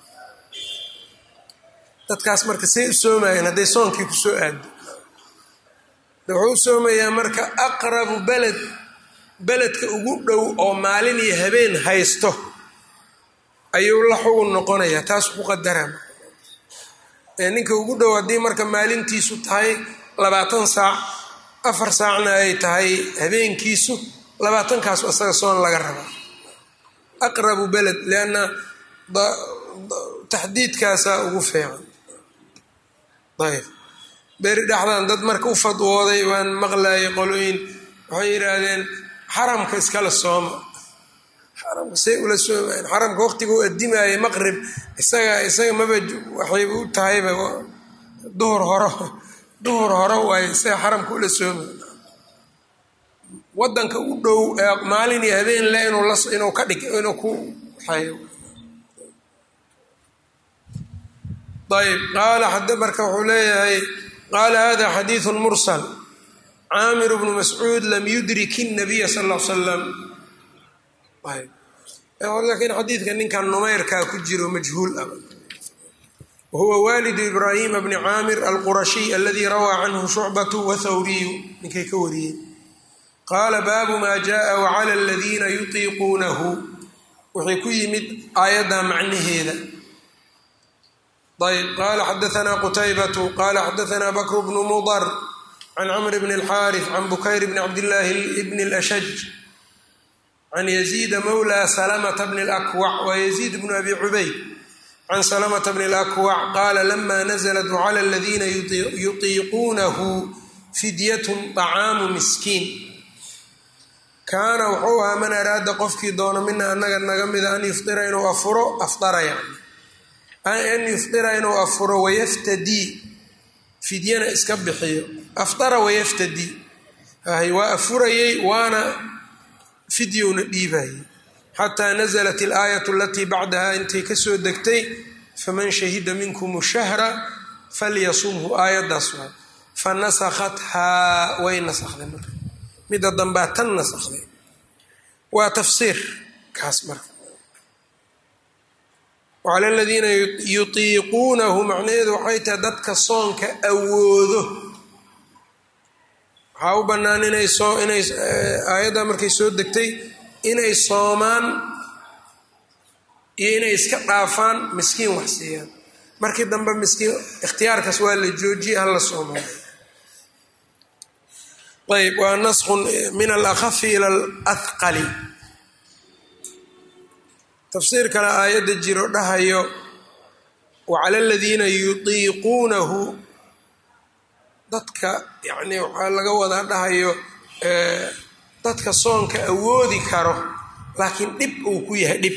dadkaas marka say u soomayeen hadday soonkii ku soo aado wuxuu u soomayaa marka aqrabu beled beledka ugu dhow oo maalin iyo habeen haysto ayuu la xugun noqonayaa taas ku qadara ninka ugu dhow haddii marka maalintiisu tahay labaatan saac afar saacna ay tahay habeenkiisu labaatankaas isaga soon laga rabaa aqrabu beled lianna taxdiidkaasaa ugu fiican ayb beri dhexdan dad marka u fadwooday waan maqlayay qolooyin waxay yidhaahdeen xaramka iskala sooma xaramka say ula soomayan xaramka waqtiga u adimaayay maqrib isaga isaga maba waxayba u tahayba duhur horo duhur hore waaye isaga xaramka ula soomay wadanka u dhow ee maalin iyo habeen le inuu ka dhig inuu ku xayo ayb qaala xada marka wuxuu leeyahay qaala hada xadiidu mursal caamir bnu mascuud lam yudrik الnabiya sal l salam laakiin xadiidka ninkan numeyrkaa ku jiro majhuul ah wahuwa walidu ibraahima bni caamir alqurashiy aladi rawaa canhu shucbatu wathawriyu ninkay ka wariyey qaala baabu ma jaءa wclى اladiina yutiiquunahu waxay ku yimid aayadda macnaheeda ayb qala xadaanaa qutaybatu qala xadaanaa bakr bnu mudar can camr bn اlxaariث can bukayr bn cabdillaahi bn اlashaj can yaziida mawla salamta bn اlakwac wa yaziid bnu abi cubayd can salamta bn اlakwac qaala lama naزlat wclى اladina yutiiquunahu fidyatn طacaamu miskiin kaana wuxuu ahaa man araada qofkii doono mina anaga naga mida an yufira inuu afuro afara yani an yufira inuu afuro wayaftadii fidyana iska bixiyo aftara wayaftadii hay waa afurayey waana fidyowna dhiibayay xataa naزlat اlaayat alatii bacdaha intay kasoo degtay faman shahida minkum shahra falyasumhu aayadaas waa fanasakhathaa way nasakday marka midda dambaa tan nasakday waa tafsiir kaas marka wacala aladiina yutiiquunahu macnaheedu waxay tahay dadka soonka awoodo waxaa u bannaan inay soo inay aayadda markay soo degtay inay soomaan iyo inay iska dhaafaan miskiin wax siiyaan markii dambe miskiin ikhtiyaarkaas waa la joojiyay hala soomaa ayb waa naskun min alakhafi ila alahqali tafsiir kale aayadda jiro dhahayo wacala aladiina yutiiquunahu dadka yacni waxaa laga wadaa dhahayo dadka soonka awoodi karo laakiin dhib uu ku yahay dhib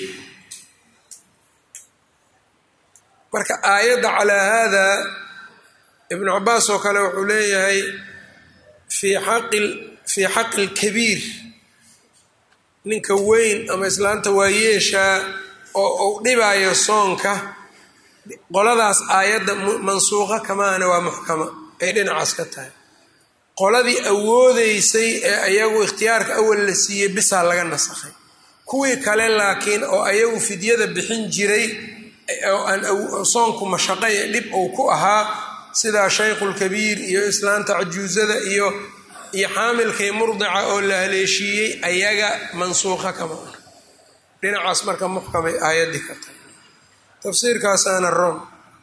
marka aayadda calaa haada ibnu cabaas oo kale wuxuu leeyahay fii xaqi fii xaqi lkabiir ninka weyn ama islaanta waayeeshaa oo uu dhibaayo soonka qoladaas aayadda mansuuqa kamaana waa muxkama ay dhinacaas ka tahay qoladii awoodeysay ee ayagu ikhtiyaarka awal la siiyey bisaa laga nasakhay kuwii kale laakiin oo ayagu fidyada bixin jiray oo aan soonku mashaqay ee dhib uu ku ahaa sidaa shaykhulkabiir iyo islaanta cajuusada iyo iyo xaamilkii murdica oo la haleeshiiyey ayaga mansuuqa kama ah dhinacaas marka muxkamay aayaddii ka tahay tafsiirkaasaana ron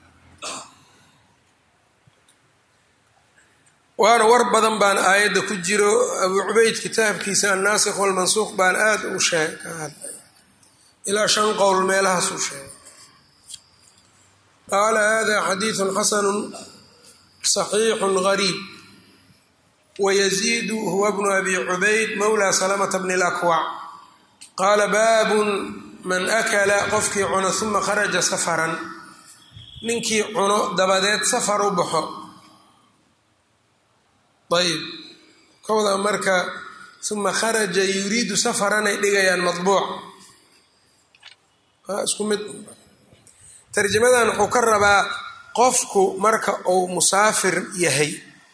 waana war badan baan aayadda ku jiro abuu cubayd kitaabkiisa annaasikh walmansuuq baan aada u sheeg ka hadlay ilaa shan qowl meelahaasuu sheegay qaala hada xadiidu xasanu صaxiixu gariib wayaziidu huwa bnu abi cubayd mowla salamata bni اlakwac qaala baabun man akala qofkii cuno uma kharaja safaran ninkii cuno dabadeed safar u baxo ayb kowda marka uma kharaja yuriidu safaranay dhigayaan maطbuuc isku mid tarjamadan wuxuu ka rabaa qofku marka uu musaafir yahay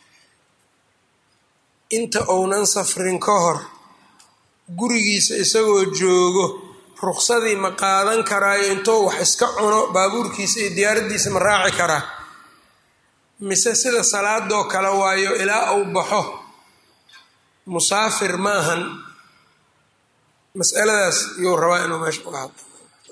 inta uunan safrin ka hor gurigiisa isagoo joogo ruqsadii ma qaadan karaayo intuu wax iska cuno baabuurkiisa iyo diyaaraddiisa ma raaci karaa mise sida salaadoo kale waayo ilaa uu baxo musaafir maahan masaladaas yuu rabaa inuu meesha uga hadlo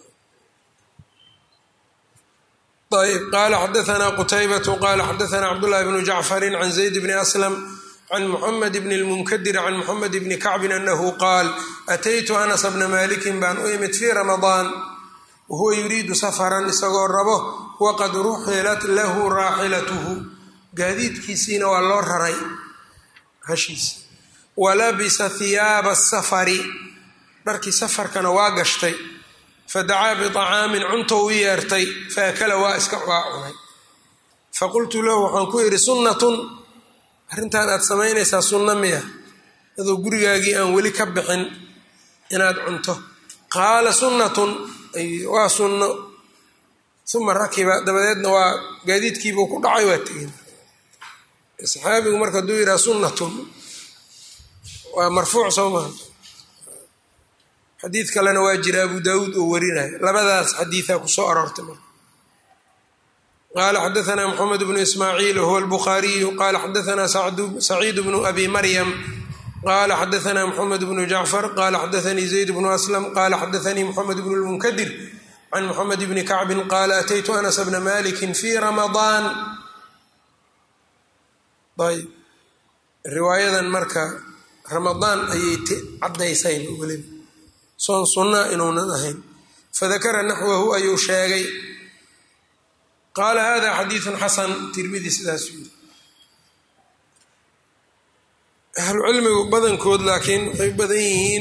ayb qala xadaثna qtaybة qala xadaثna cabdالlahi bnu jacfari can zayd bni aslam can muxamed bn اlmunkadir can muxamed bni kacbin anahu qaal ataytu anas bna malikin baan u imid fii ramadaan wahuwa yuriidu safaran isagoo rabo waqad ruxilat lahu raaxilatuhu gaadiidkiisiina waa loo raray hashiisa walabisa hiyaaba safari dharkii safarkana waa gashtay fadacaa biطacaamin cuntou u yeertay faakala waa iska waa cunay faqultu lahu waxaan ku yidhi sunnatun arrintan aad samaynaysaa sunno miya adoo gurigaagii aan weli ka bixin inaad cunto qaala sunnatun waa sunno uma rakiba dabadeedna waa gaadiidkiibuu ku dhacay waa tegin saxaabigu marka hadduu yidhaha sunnatun waa marfuuc soo maha xadiid kalena waa jira abu daawuud oo warinayo labadaas xadiidaa kusoo aroortay marka qaala xadaثna mxamed bnu ismaaciil wahuwa albukhaariyu qala xadaثna saciid bnu abi maryam qala xadaثna mxamed bnu jacfar qala xadaثanii zayd bnu aslam qala xadaثanii mxamed bnu lmunkadir can mxamed bni kacbin qala ataytu anas bna maliki fi ramadaan ayb riwaayadan marka ramadaan ayay caddaysayba weliba soon sunnaa inuunan ahayn fadakara naxwahu ayuu sheegay qaala hada xadiidun xasan tirmidi sidaasuu yiri ahlucilmigu badankood laakiin waxay u badan yihiin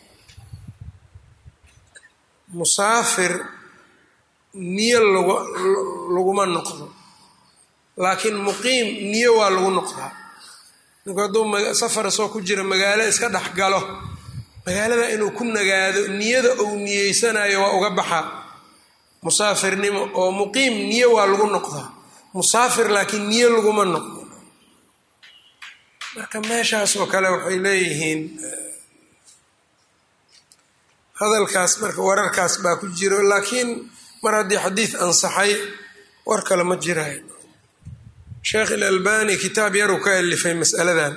musaafir niyo laguma noqdo laakiin muqiim niyo waa lagu noqdaa ninku hadduu safar soo ku jira magaalo iska dhex galo magaalada inuu ku nagaado niyada uu niyeysanayo waa uga baxaa musaafirnimo oo muqiim niyo waa lagu noqdaa musaafir laakiin niyo laguma noqdo marka meeshaas oo kale waxay leeyihiin hadalkaas marka wararkaas baa ku jiro laakiin mar haddii xadiid ansaxay war kale ma jirayo sheekh ilalbani kitaab yaruu ka alifay masaladan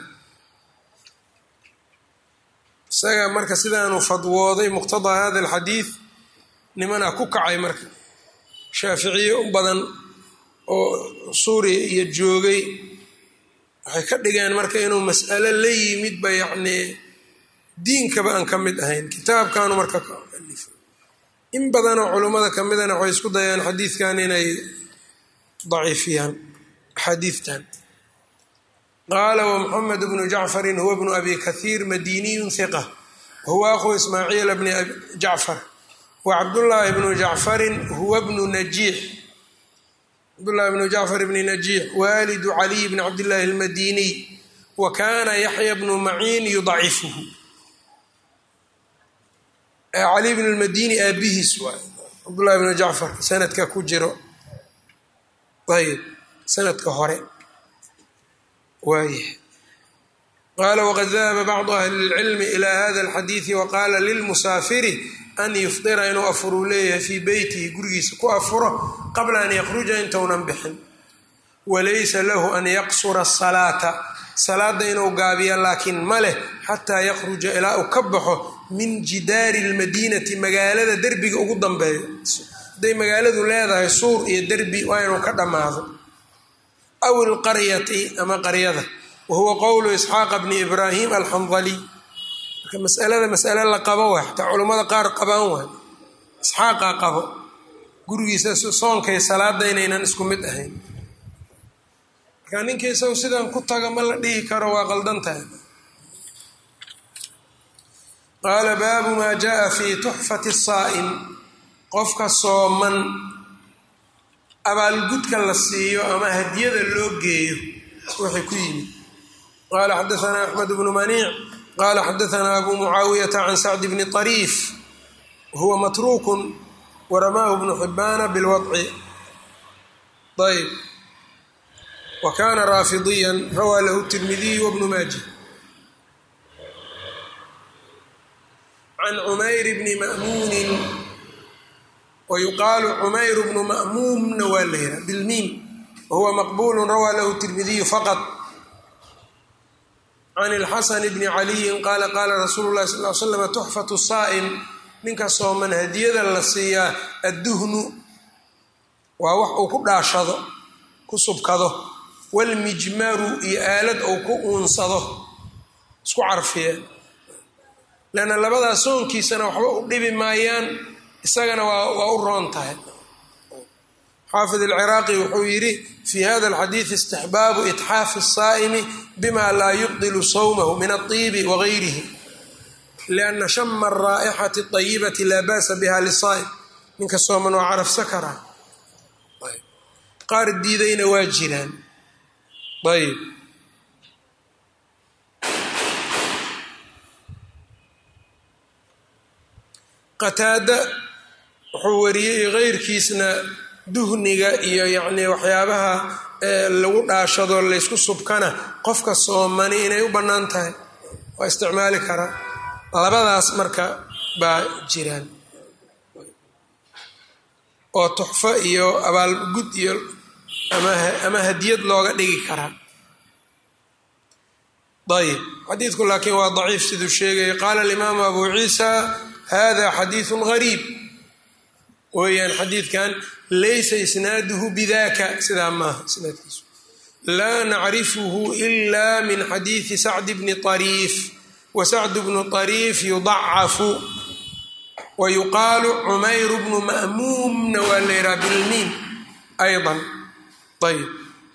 isaga marka sidaanuu fadwooday muqtadaa hada alxadiid nimanaa ku kacay marka shaaficiye u badan oo suuriya iyo joogay waxay ka dhigeen marka inuu mas'alo la yimidba yacnii diinkaba aan ka mid ahayn kitaabkaanu marka ka alifay in badanoo culummada ka midana waxay isku dayaan xadiidkan inay daciifiyaan axaadiidtan qaala wmuxamed bnu jacfarin huwa bnu abi kahiir madiniyun hiqa wahuwa aqu ismaaciil bni jacfar wacabdullaahi bnu jacfarin huwa bnu najiix cabdullahi bnu jacfar bni najiix waalidu caliy bni cabdillaahi almadiniy wa kaana yaxya bnu maciin yudacifuhu cali bn lmadini aabihiis waay cabdullahi bnu jacfar sanadka ku jiro ayb sanadka hore waayah qaala waqad dahaba bacdu ahli اlcilmi ila hada alxadiidi waqaala lilmusaafiri an yufdira inuu afuruu leeyahay fii beytihi gurigiisa ku afuro qabla an yakruja intounan bixin walaysa lahu an yaqsura asalaata salaada inuu gaabiya laakiin ma leh xataa yakruja ilaa uu ka baxo min jidaari lmadiinati magaalada derbiga ugu dambeeyo hadday magaaladu leedahay suur iyo derbi waa inuu ka dhammaado aw ilqaryati ama qaryada wa huwa qowlu isxaaqa bni ibraahim alxandaliy marka masalada masale la qabo waay xataa culummada qaar qabaan waay isxaaqaa qabo gurigiisa soonkay salaada inaynan isku mid ahayn marka ninka isagu sidan ku taga ma la dhihi karo waa qaldan tahay qaala baabu maa jaa fi tuxfati saa'im qofka sooman abaalgudka la siiyo ama hadiyada loo geeyo waxay ku yimid qaala xadaanaa axmed bnu maniic qaala xadaanaa abu mucaawiyata can sacdi bni طariif huwa matruukun waramaahu bnu xibaana bilwadci ayb wa kaana raafidiyan rawaa lahu tirmidiy wabnu maaja can cumayr bni ma'muunin wayuqaalu cumayr bnu ma'muumna waa la yihaa bilmiim wahuwa maqbulu rawaa lahu tirmidiyu faqad can ilxasan bni caliyin qaala qaala rasuulu llahi sal l slam tuxfatu saa'im ninka sooman hadiyada la siiyaa adduhnu waa wax uu ku dhaashado ku subkado walmijmaru iyo aalad uu ku uunsado isku carfiyeen leanna labadaas soonkiisana waxba u dhibi maayaan isagana waa u roon tahay xaafid alciraaqi wuxuu yidhi fii hada alxadiidi istixbaabu itxaafi الsaa'imi bima laa yubdilu sawmahu min aلطiibi wagayrihi lianna shama araa'ixati اطayibati laa ba'sa biha lisaa'im ninka sooman waa carafsa karaa qaar diidayna waa jiraan ayb qataada wuxuu wariyey keyrkiisna duhniga iyo yacnii waxyaabaha lagu dhaashado laysku subkana qofka soomani inay u bannaan tahay waa isticmaali karaa labadaas marka baa jiraan oo tuxfo iyo abaalgud iyo ama hadiyad looga dhigi karaa ayb xadiidku laakiin waa daciif siduu sheegaya qaala alimaamu abu ciisa hada xadiiثu gariib weeyaan xadiidkan laysa isnaaduhu bidaka sidaa maaha isnaadkiisu laa nacrifuhu ila min xadiidi sacd bni طariif wa sacd bnu طariif yudacafu wa yuqaalu cumayr bnu ma'muumna waa la yidhaha bilmiin ayضa ayb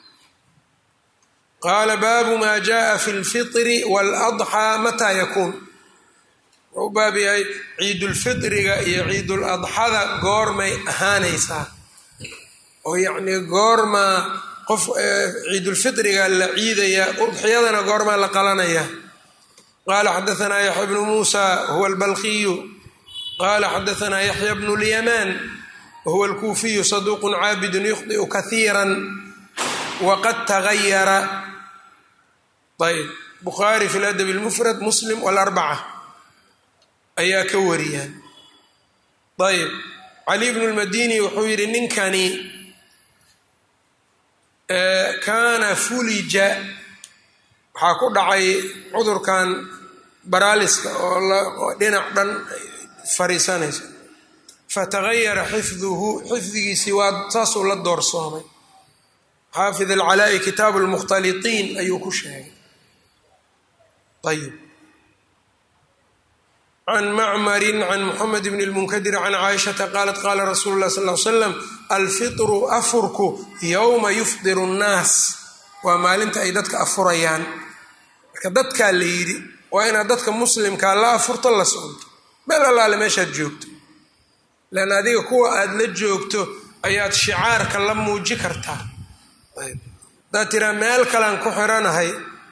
qaala baabu ma jaءa fi اlfiطri wاladxىa mataa yakuun wuxuu u baab yahay ciidulfiطriga iyo ciiduladxada goormay ahaanaysaa oo yacnii goormaa qof ciidulfiطriga la ciidaya udxiyadana goormaa la qalanaya qaala xadaanaa yaxya bnu muusa huwa albalkiyu qaala xadaanaa yaxya bnu lyamaan wahuwa alkuufiyu saduuq caabidun yukhdiu kahiira waqad tagayara ayb bukhaari fi ladab اlmufrad muslim wاlarbaca ayaa ka wariyaan ayb cali bnu lmadini wuxuu yidhi ninkani kaana fulija waxaa ku dhacay cudurkan baraaliska oo dhinac dhan fariisanaysa fatagayara xifduhu xifdigiisii waa saasuu la doorsoomay xaafid alcalaa'i kitaabu lmukhtalitiin ayuu ku sheegay ayb can macmarin can muxamed bn lmunkadir can caaishata qaalat qaala rasuulu lah sal l slam alfitru afurku yowma yufdiru nnaas waa maalinta ay dadka afurayaan marka dadkaa la yidhi waa inaad dadka muslimkaa la afurto la soconto meel allaale meeshaad joogto leanna adiga kuwa aada la joogto ayaad shicaarka la muuji kartaa hadaad tiraa meel kalean ku xiranahay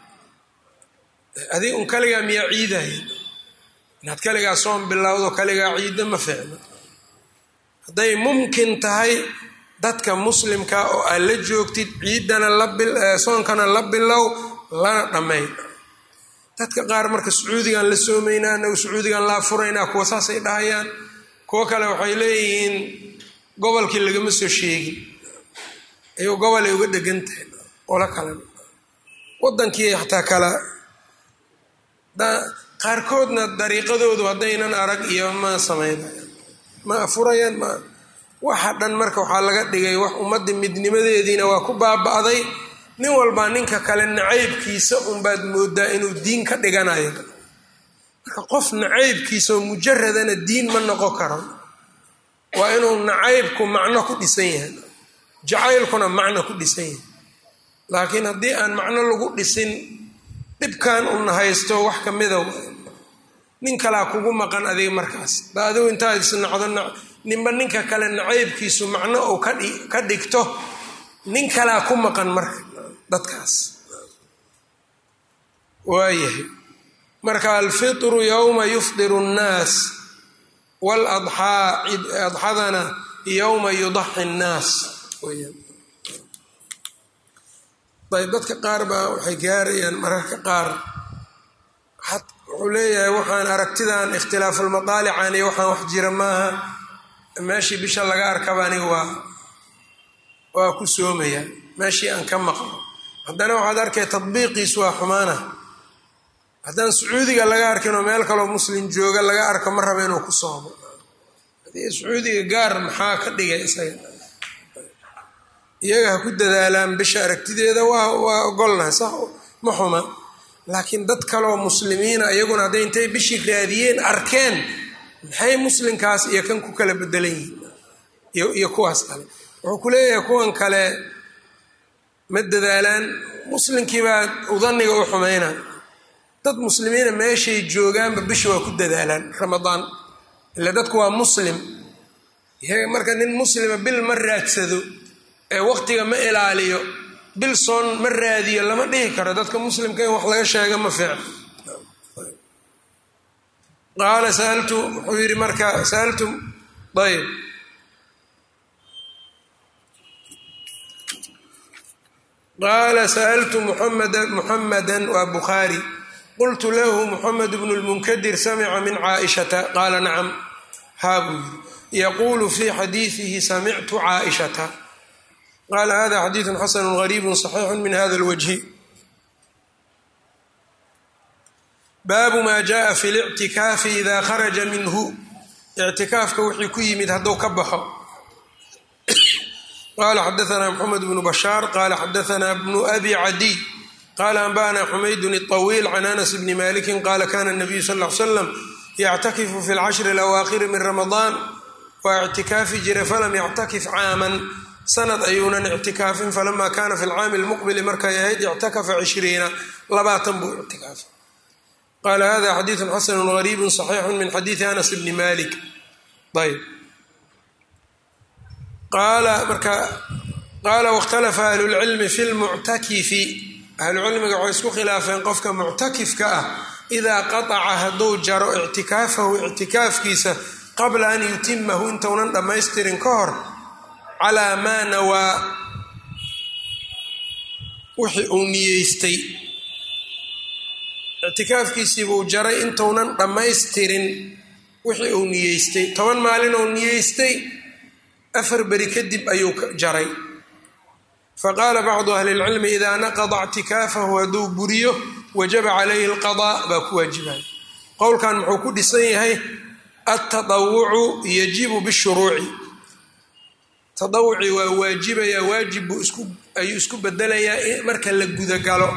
adig un kaligaa miyaa ciidaya inaad kaligaa soon bilowdo kaligaa ciiddo ma ficno hadday mumkin tahay dadka muslimka oo aad la joogtid ciiddana lasoonkana la bilow lana dhammayn dadka qaar marka sacuudigan la soomaynaa anagu sacuudigan la afuraynaa kuwa saasay dhahayaan kuwo kale waxay leeyihiin gobolkii lagama soo sheegin ayuu gobolay uga dhegan tahay ola kale wadankii xataa kala qaarkoodna dariiqadoodu haddaynan arag iyo ma samaynayan ma afurayaan ma waxa dhan marka waxaa laga dhigay wax ummadda midnimadeediina waa ku baaba'day nin walbaa ninka kale nacaybkiisa unbaad moodaa inuu diin ka dhiganayo marka qof nacaybkiisa oo mujaradana diin ma noqon karo waa inuu nacaybku macno ku dhisan yahay jacaylkuna macno ku dhisan yahay laakiin haddii aan macno lagu dhisin dhibkan una haysto wax ka mida nin kalaa kugu maqan adiga markaas da adigu intaad isnacdo ninba ninka kale nacaybkiisu macno uu ka dhigto nin kalaa ku maqan marka dadkaas waayahay marka alfitru yowma yufdiru nnaas waladxaa adxadana yowma yudaxi nnaas ayb dadka qaar baa waxay gaarayaan mararka qaar wuxuu leeyahay waxaan aragtidan ikhtilaafulmadaalican iyo waxaan wax jira maaha meeshii bisha laga arkaba aniga waa waa ku soomaya meeshii aan ka maqlo haddana waxaad arkay tadbiiqiisu waa xumaana haddaan sacuudiga laga arkin oo meel kaloo muslim jooga laga arko ma raba inuu ku soomo haddii sacuudiga gaar maxaa ka dhigay isaga iyaga ha ku dadaalaan bisha aragtideeda waa waa ogolnahay sax ma xuma laakiin dad kaleoo muslimiina iyaguna hadday intay bishii raadiyeen arkeen maxay muslimkaas iyo kan ku kala bedelan yihiin iyo kuwaas kale wuxuu ku leeyahay kuwan kale ma dadaalaan muslimkiibaa udaniga u xumayna dad muslimiina meeshay joogaanba bisha waa ku dadaalaan ramadaan ila dadku waa muslim marka nin muslima bil ma raadsado ee waqtiga ma ilaaliyo bil soon ma raadiyo lama dhihi karo dadka muslimka in wax laga sheega ma fiicno qaala saaltu wuxuu yidhi marka saaltu ayb qaala sa'altu muxamada waa bukhaari qultu lahu muxamed bnu lmunkadir samica min caaishata qaala nacam haa buu yidhi yaquulu fii xadiidihi samictu caaishata qaala hada xadiidu xasanu gariibu صaxiixu min hada اlwajhi baabu ma jaءa fi اlictikaafi ida kharaja minhu ictikaafka wixii ku yimid hadduu ka baxo qala xadaثna mxamed bnu bashaar qala xadaثna bnu abi cadiy qala anba'na xumaydun الطawiil can anas bni maliki qala kana الnabiyu sal ly slam yctakifu fi اlcashri اlawaakhiri min ramadaan waa ictikaafi jira falam yctakif caaman sanad ayuunan ictikaafin falama kana fi lcaami اlmuqbili markay ahayd ictakafa cishriina labaatan buu ictikaafa qala hada xadiiثu xasanu غariibu صaxiixu min xadiiثi anas bni malik ayb qaala marka qaala wاkhtalafa ahlu اlcilmi fi lmuctakifi ahlucilmiga waxay isku khilaafeen qofka muctakifka ah idaa qataca hadduu jaro ictikaafahu ictikaafkiisa qabla an yutimahu intounan dhammaystirin ka hor calaa maa nawaa wixii uu niyeystay ictikaafkiisiibuu jaray intounan dhammaystirin wixii uu niyeystay toban maalin uu niyeystay afar beri kadib ayuu jaray faqaala bacdu ahli اlcilmi idaa naqada ictikaafahu hadduu buriyo wajaba calayhi اlqadaa baa ku waajibaya qowlkan muxuu ku dhisan yahay altaطawucu yajibu bishuruuci taawuci waa waajibaya waajib buu ayuu isku bedelayaa marka la gudagalo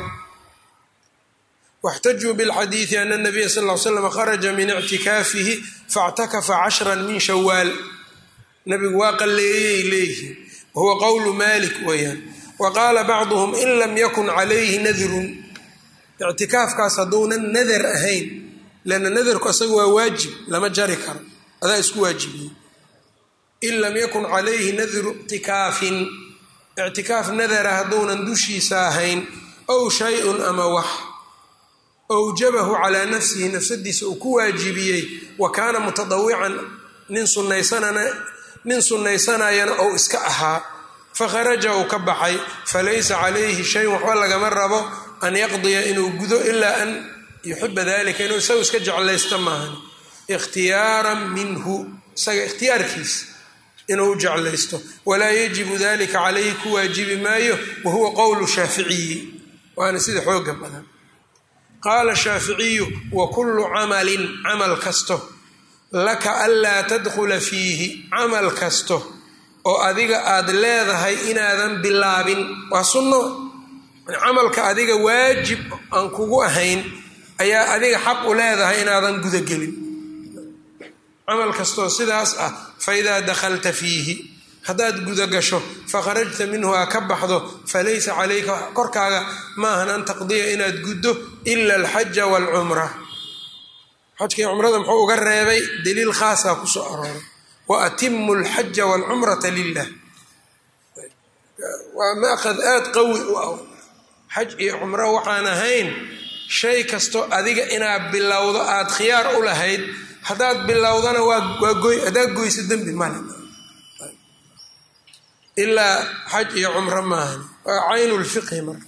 واxtajuu bاlxadiiثi ana الnabiya sal ly slam kharaja min ictikaafihi faاctakafa cashra min shawaal nabigu waa qalleeyey leeyihiin wahuwa qowlu malik weeyaan wa qaala bacduhum in lam yakun calayhi nadrun ictikaafkaas hadduunan nadar ahayn lanna nadarku asaga waa waajib lama jari karo adaa isku waajibiyey in lam yakun calayhi nadru ictikaafin ictikaaf nadara hadduunan dushiisa ahayn ow shay-un ama wax awjabahu calaa nafsihi nafsadiisa uu ku waajibiyey wa kaana mutadawican nin sunaysanana nin sunnaysanayana ou iska ahaa fakharaja uu ka baxay falaysa calayhi shayun waxba lagama rabo an yaqdiya inuu gudo ilaa an yuxiba dalika inuu isagu iska jeclaysto maahan ikhtiyaaran minhu isaga ikhtiyaarkiisa inuu jeclaysto walaa yajibu dalika calayhi ku waajibi maayo wahuwa qowlu shaaficiyi waana sida xooga badan qaala shaaficiyu wa kullu camalin camal kasto laka anlaa tadkhula fiihi camal kasto oo adiga aad leedahay inaadan bilaabin waa sunno camalka adiga waajib aan kugu ahayn ayaa adiga xaq u leedahay inaadan gudagelin camal kastoo sidaas ah fa idaa dakhalta fiihi haddaad gudagasho fakharajta minhu aa ka baxdo falaysa calayka korkaaga maahan an taqdiya inaad guddo ila alxaja waalcumra xajkii cumrada muxuu uga reebay daliil khaasaa kusoo arooray wa atimu alxaja waalcumrata lilah waa maaqad aada qawi u ah xaj iyo cumro waxaan ahayn shay kasto adiga inaad bilowdo aada khiyaar u lahayd haddaad bilowdana waa goy haddaad goyso dembi male ilaa xaj iyo cumro maahan waa caynu lfiqhi marka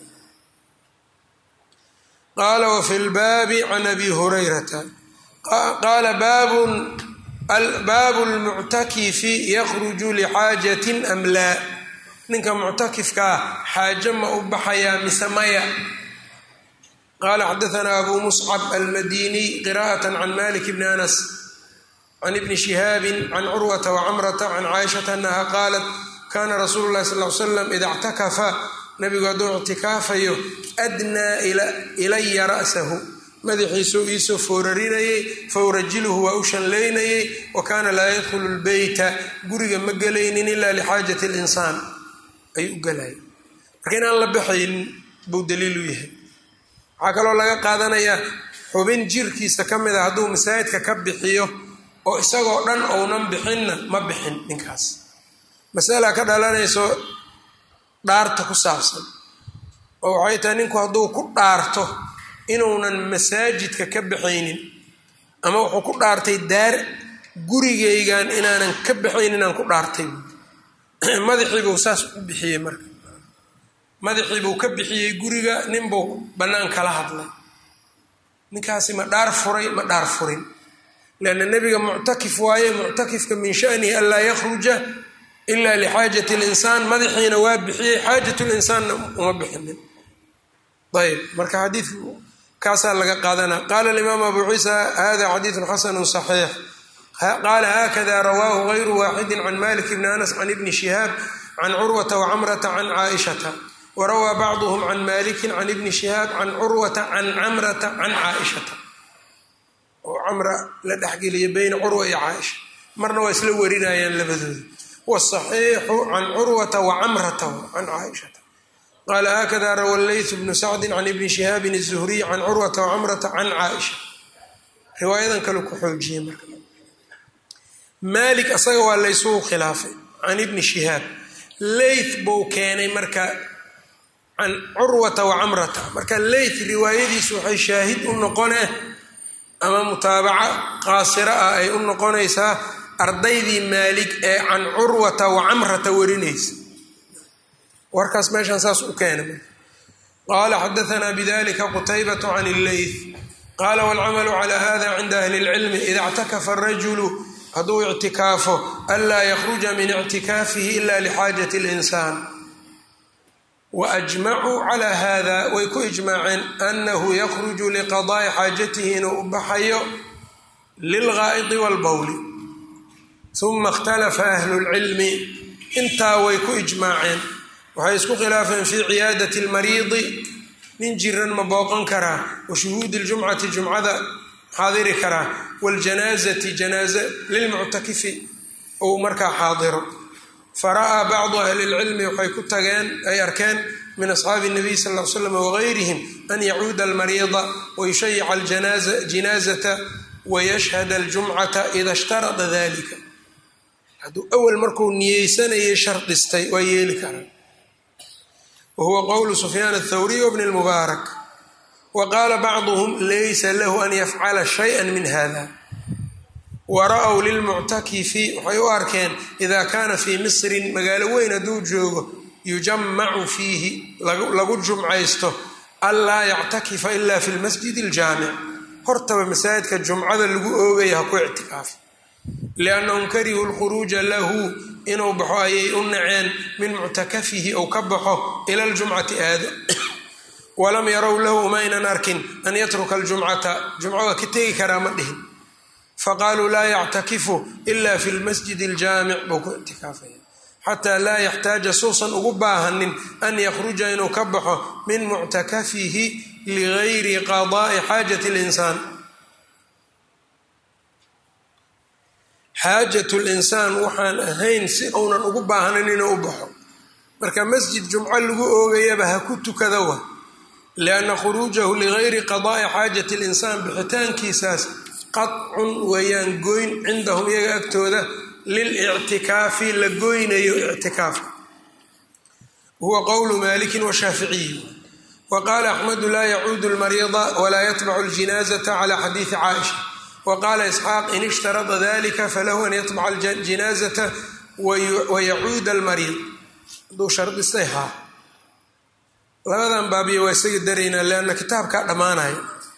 qaala wafi lbaabi can abi hurayrata qaala baabun baabu lmuctakifi yakruju lixaajatin am laa ninka muctakifkaa xaajo ma u baxayaa mise maya qaala xadaanaa abu muscab almadiniy qira'at can malik bni anas can ibni shihaabi can curwata wacamrata can caaishata anaha qaalat kana rasuulu lahi sal l slam ida ictakafa nabigu hadduu ictikaafayo adnaa ilaya ra'sahu madaxiisuu iisoo foorarinayey fawrajiluhu waa u shanlaynayey wa kaana laa yadkhulu lbeyta guriga ma gelaynin ila lixaajati linsaan ayuu u galaya marka inaan la baxaynin buu daliil u yahay waxaa kaloo laga qaadanayaa xubin jirkiisa ka mid a hadduu masaajidka ka bixiyo oo isagoo dhan ounan bixinna ma bixin ninkaas masala ka dhalanayso dhaarta ku saabsan oo waxay tahay ninku hadduu ku dhaarto inuunan masaajidka ka baxaynin ama wuxuu ku dhaartay daar gurigaygan inaanan ka baxaynin inaan ku dhaartay madaxiibuu saas u bixiyey marka madaxiibuu ka bixiyey guriga ninbuu bannaan kala hadlay ninkaasi ma dhaar furay ma dhaar furin leanna nebiga muctakif waaye muctakifka min shanihi anlaa yakhruja ila lixaajati linsaan madaxiina waa bixiyey xaajat linsaanna uma bixinin ayb marka xadiidku kaasaa laga qaadana qaala alimaam abu ciisa hada xadiidun xasanu صaxiix qaala hakada rawaahu gayru waaxidi can malik bni anas can ibni shihaab can curwata wacamrata can caaishata warawaa bacduhum can malikin can ibni shihaab can curwata can camrata can caaishata oo camra la dhexgeliya beyna curwa iyo caaisha marna waa isla warinayaan labadooda wsaxiixu can curwata wacamrata can caaishata qaala haakada rawa leytu bnu sacdi can ibni shihaabin الzuhriy can curwata wacamrata can caaisha riwaayadan kale ku xoojiyey marka maalik asaga waa laysugu khilaafay can ibni shihaab leyth buu keenay marka can curwata wacamrata marka leyth riwaayadiisu waxay shaahid u noqonee ama mutaabaca qaasira ah ay u noqonaysaa ardaydii maalig ee can curwata wacamrata warinaysa warkaas meeshaan saas u keenay qaala xadaanaa bidalika qutaybatu can illeyth qaala waalcamalu cala hada cinda ahli اlcilmi ida اctakafa arajulu hadduu ictikaafo anlaa yakhruja min ictikaafihi ila lixaajati اlinsaan waajmacuu calaa hada way ku ijmaaceen anahu yakhruju liqadaa'i xaajatihi inuu u baxayo lilgaa'idi wاlbowli uma ikhtalafa ahlu lcilmi intaa way ku ijmaaceen waxay isku khilaafeen fii ciyaadati lmariidi nin jiran ma booqan karaa wa shuhuudi ljumcati jumcada xaadiri karaa waljanaazati janaaza lilmuctakifi ou markaa xaadiro fara'aa bacdu ahli lcilmi waxay ku tageen ay arkeen min asxaabi nabiy sal l slam wagayrihim an yacuuda almariida wayushayica aljinaazata wayashhada aljumcata ida ishtarada dalika hadduu awal markuu niyeysanayay shardistay waa yeeli karaa wa huwa qowlu sufyaan athawriy wbni lmubaarak wa qaala bacduhum laysa lahu an yafcala shaya min hada wa ra-w lilmuctakifi waxay u arkeen ida kaana fii misrin magaalo weyn hadduu joogo yujamacu fiihi lagu jumcaysto anlaa yactakifa ila fi lmasjid aljaamic hortaba masaajidka jumcada lagu oogaya ha ku ictikaafa liannahum karihuu lkhuruuja lahu inuu baxo ayay u naceen min muctakafihi ou ka baxo ila ljumcati aado walam yarow lahu maynan arkin an yatruka aljumcata jumco waa ka tegi karaa ma dhihin faqaaluu laa yactakifu ila fi lmasjid aljaamic buu ku ictikaafaya xataa laa yaxtaaja suusan ugu baahanin an yakhruja inuu ka baxo min muctakafihi ligayri qadaa'i xaajati linsaan xaajatu linsaan waxaan ahayn si uunan ugu baahnayn inuu u baxo marka masjid jumco lagu oogayaba ha ku tukada wa lianna khuruujahu ligayri qadaa'i xaajati linsaan bixitaankiisaas qadcun weeyaan goyn cindahum iyaga agtooda lilictikaafi la goynayo ictikaafka huwa qowlu maalikin washaaficiyi wa qaala axmedu laa yacuudu lmariida walaa yatbacu ljinaazata cala xadiidi caaisha wa qaala isxaaq in ishtarada dalika falahu an yatbaca aljinaazata wayacuuda almariid hadduu shardistay haa labadan baabiya waa isaga daraynaa lianna kitaabkaa dhammaanaya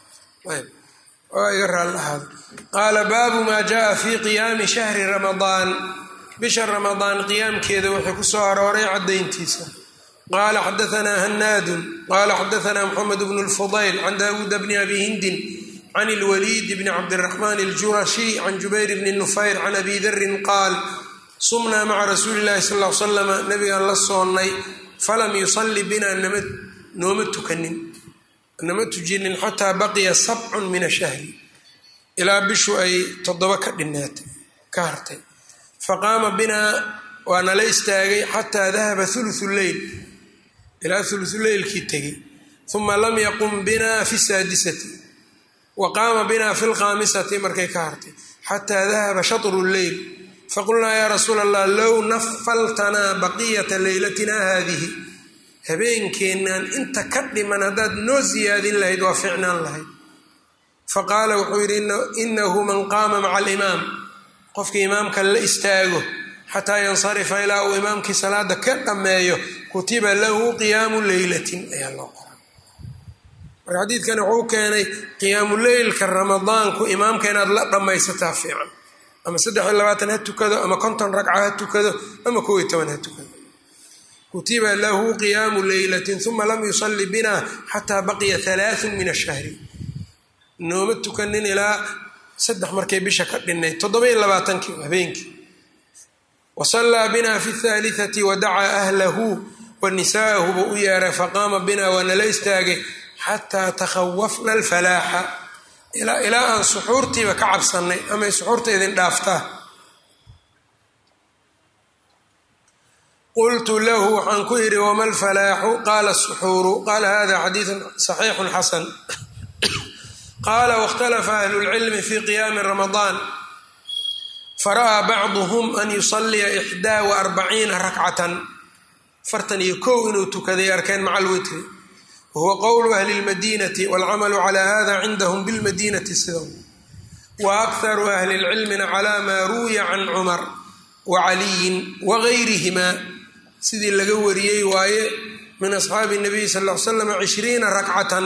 waa iga raallahaada qaala baabu maa jaaa fi qiyaami shahri ramadaan bisha ramadaan qiyaamkeeda wuxuu ku soo arooray caddayntiisa qaala xadaanaa hanaadun qaala xadaanaa moxamed bnu lfudayl can daawuuda bni abi hindin can ilwaliid bni cabdiraxmaan aljurashi can jubayr bni nufayr can abi darin qaal sumnaa maca rasuuli llahi sal l slama nabigaan la soonnay falam yusalli binaa nooma tukanin nama tujinin xataa baqiya sabcun min ashahri ilaa bishu ay toddoba ka dhineetay ka hartay faqaama binaa waa nala istaagay xataa dahaba ulusu leyl ilaa ulusuleylkii tegey uma lam yaqum binaa fi saadisati wa qaama binaa fi lkhaamisati markay ka hartay xataa dahaba shatru leyl faqulnaa yaa rasuula allah low nafaltanaa baqiyata leylatina haadihi habeenkeennan inta ka dhiman haddaad noo siyaadin lahayd waa ficnaan lahayd faqaala wuxuu yidhi inahu man qaama maca alimaam qofkii imaamka la istaago xataa yansarifa ilaa uu imaamkii salaada ka dhammeeyo kutiba lahu qiyaamu leylatin ayaa loo qoray marka xadiidkani wuxuu keenay qiyaamu leylka ramadaanku imaamka inaad la dhammaysataa fiican ama saddex iyo labaatan ha tukado ama konton ragca ha tukado ama kow iyo toban ha tukado kutiba lahu qiyaamu leylatin uma lam yusalli bina xataa baqiya halaaثun min ashahri nooma tukanin ilaa saddex markay bisha ka dhinay toddoba iyo labaatankii habeenkii wasallaa bina fi اthaalitثati wadacaa ahlahu wanisaahu buu u yeeray faqaama bina waa nala istaagay xataa takhawafna alfalaaxa ilaa aan suxuurtiiba ka cabsannay amay suxuurta idin dhaaftaa qultu lahu waxaan ku yidhi wama alfalaaxu qaala suxuuru qaala hada xadiidu صaxiixu xasan qaala wاkhtalafa ahlu اlcilmi fi qiyaami ramadaan fara'aa bacduhm an yusaliya ixdaa waarbaciina rakcatan afartan iyo kow inuu tukaday arkeen maca alwitri wahuwa qowlu ahli اlmadinati wاlcamalu cala hada cindahum bilmadinati sida wa akharu ahli اlcilmina cala maa ruwiya can cumar wacaliyin wagayrihima sidii laga wariyey waaye min asxaabi الnabiy sal ll ly slam cishriina rakcatan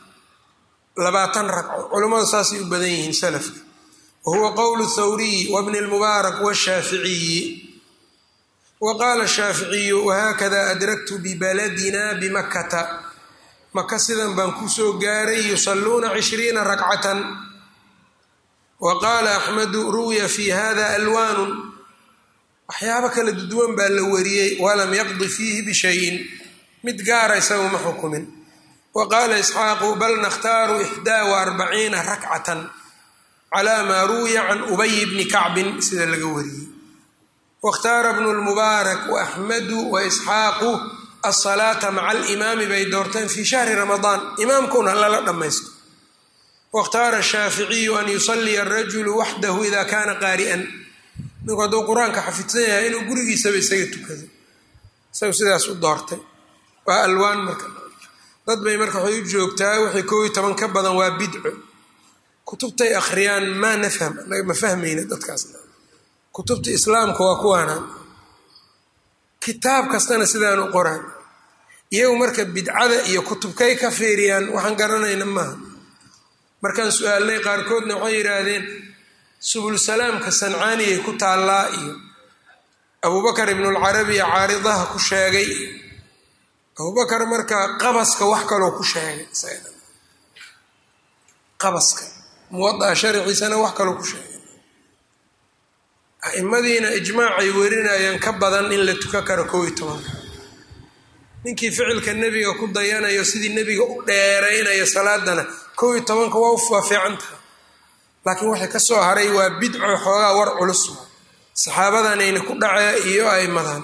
labaatan ragco culammadu saasay u badan yihiin salafka wahuwa qowlu thawriy wabni اlmubaarak washaaficiyi wa qaala shaaficiyu wahakada adraktu bibaladina bimakkata maka sidan baan kusoo gaaray yusaluuna cishriina rakcatan wa qaala axmedu ruwiya fi hada alwaanu waxyaabo kala duwan baa la wariyey walam yaqdi fiihi bishayin mid gaara isagu ma xukumin wa qaala isxaaqu bal nakhtaaru ixdaa waarbaciina rakcatan calaa maa ruwiya can ubay bni kacbin sida laga wariyey waاkhtaara bnu lmubaarak waaxmedu waisxaaqu asalaata maca alimaami bay doorteen fii shahri ramadaan imaamkuna lala dhammaysto waاkhtaara shaaficiyu an yusaliya arajulu waxdahu ida kana qaari'an ninku hadduu qur-aanka xafidsan yahay inuu gurigiisaba isaga tukado isagu sidaas u doortay waa alwaan marka dad bay marka waxay u joogtaa wixii koob iyo toban ka badan waa bidco kutubtay akhriyaan maa nafham anaga ma fahmayna dadkaasna kutubta islaamka waa kuwaanaan kitaab kastana sidaan u qoraan iyagu marka bidcada iyo kutubkay ka fiiriyaan waxaan garanayna maaha markaan su-aalnay qaarkoodna waxay yidhaahdeen subulsalaamka sancaaniyay ku taallaa iyo abubakar ibnulcarabiya caaridaha ku sheegay abubakar marka qabaska wax kaloo ku sheegay qabaska muwadaa sharciisana wax kaloo ku sheegay aimadiina ijmaacay werinayaan ka badan in la tukan karo kow iyo tobanka ninkii ficilka nebiga ku dayanayo sidii nebiga u dheeraynayo salaadana kow iyo tobanka waa waa fiican tahay laakiin waxay ka soo haray waa bidco xoogaa war culus saxaabadanayna ku dhacee iyo aimadan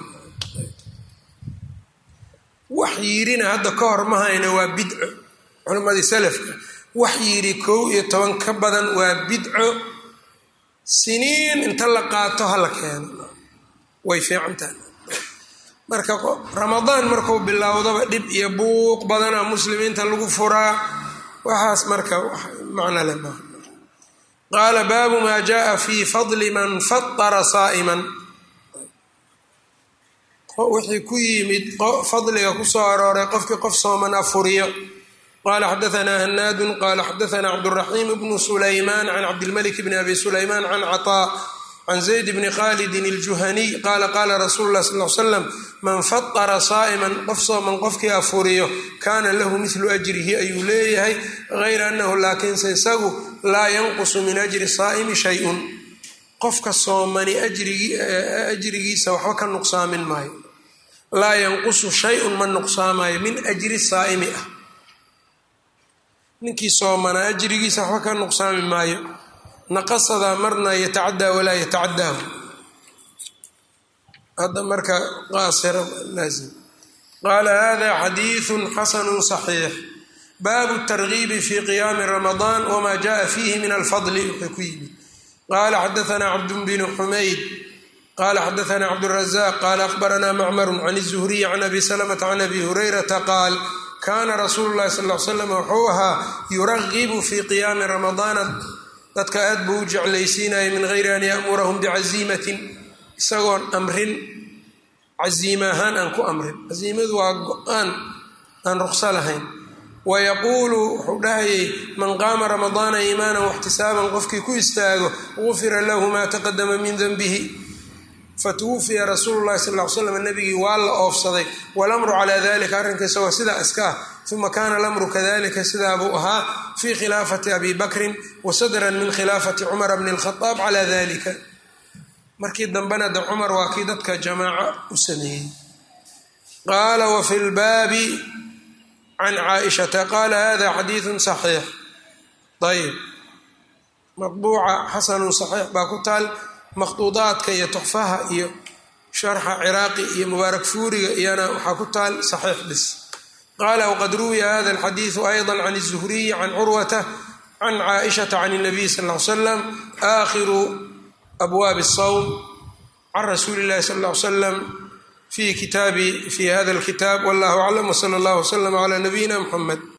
wax yirina hadda ka hor mahayna waa bidco culimmadii salafka wax yidhi kow iyo toban ka badan waa bidco siniin inta la qaato hala keeno way fiican tahay marka ramadaan markuu bilowdaba dhib iyo buuq badana muslimiinta lagu furaa waxaas marka macno le maaha qaala baabu maa jaءa fi fadli man fatara saa'iman wixii ku yimid fadliga kusoo arooray qofkii qof sooman afuriyo qala xadaثna hanaadu qala xadaثna cabdالرaحيم bn سlayman can cabdالmلك bn abi سlayman can cطاء can زayd bni khalidin الjuhaniy qala qala rasuulu اlah sal ly slam man faطra saaئman qof sooman qofkii afuriyo kana lahu mihlu أjrihi ayuu leeyahay غayra anahu laakiinse isagu laa yanqusu min أjri saa'mi shayء qofka soomani ajrigiisa waxba ka nuqsaamin maayo laa yanqusu shayun ma nuqsaamayo min ajri saa'imi ah ninkii soomanaa ajrigiisa waxba ka nuqsaami maayo naqasadaa marna yatacadaa walaa yatacadaahu hadda marka qaasira laazim qaala hada xadiiثu xasanu صaxiix baabu الtargiibi fi qiyaami ramadaan wma jaءa fiihi min alfadli wuxuu ku yimid qala xadaثna cabd bn xumayd qala xadaثna cabdالrazaq qala akhbarana macmar can الzuhriy can abi slmta can abi hurayrata qaal kana rasuulu lahi sal l slam wuxuu ahaa yuragibu fi qiyaami ramadaana dadka aad buu u jeclaysiinaya min gayri an yamurahum bicaziimatin isagoon amrin caziima ahaan aan ku amrin caziimadu waa go-aan aan ruqso lahayn wayaquulu wuxuu dhahayay man qaama ramadaana iimaanan waxtisaaban qofkii ku istaago gufira lahu maa taqadama min denbihi fatwufiya rasuulu lahi sal l slam nabigii waa la oofsaday walamru calaa dalika arrinka isagoo sidaa iska ah uma kana lamru kadalika sidaa buu ahaa fii khilaafati abi bakrin wa sadran min khilaafati cumara bni lkhadaab calaa dalika markii dambena de cumar waa kii dadka jamaaco u sameeyey qaala wafi lbaabi can caaishata qaala hada xadiidu saxiix ayb maطbuuca xasanu saxiix baa ku taal makhduudaadka iyo tuxfaha iyo sharxa ciraaqi iyo mubaarak fuuriga iyana waxaa ku taal saxiix bis qaala wqad ruwiya hada alxadiidu ayضa can الzuhriyi can curwata can caaishata can الnabiy sal ly slam aakhiru abwaabi الsawm can rasuuli اllahi sal ly slam fi kitaabi fi hada اlkitaab wallah aclam wslى اllah wslm clى nabiyina mxamed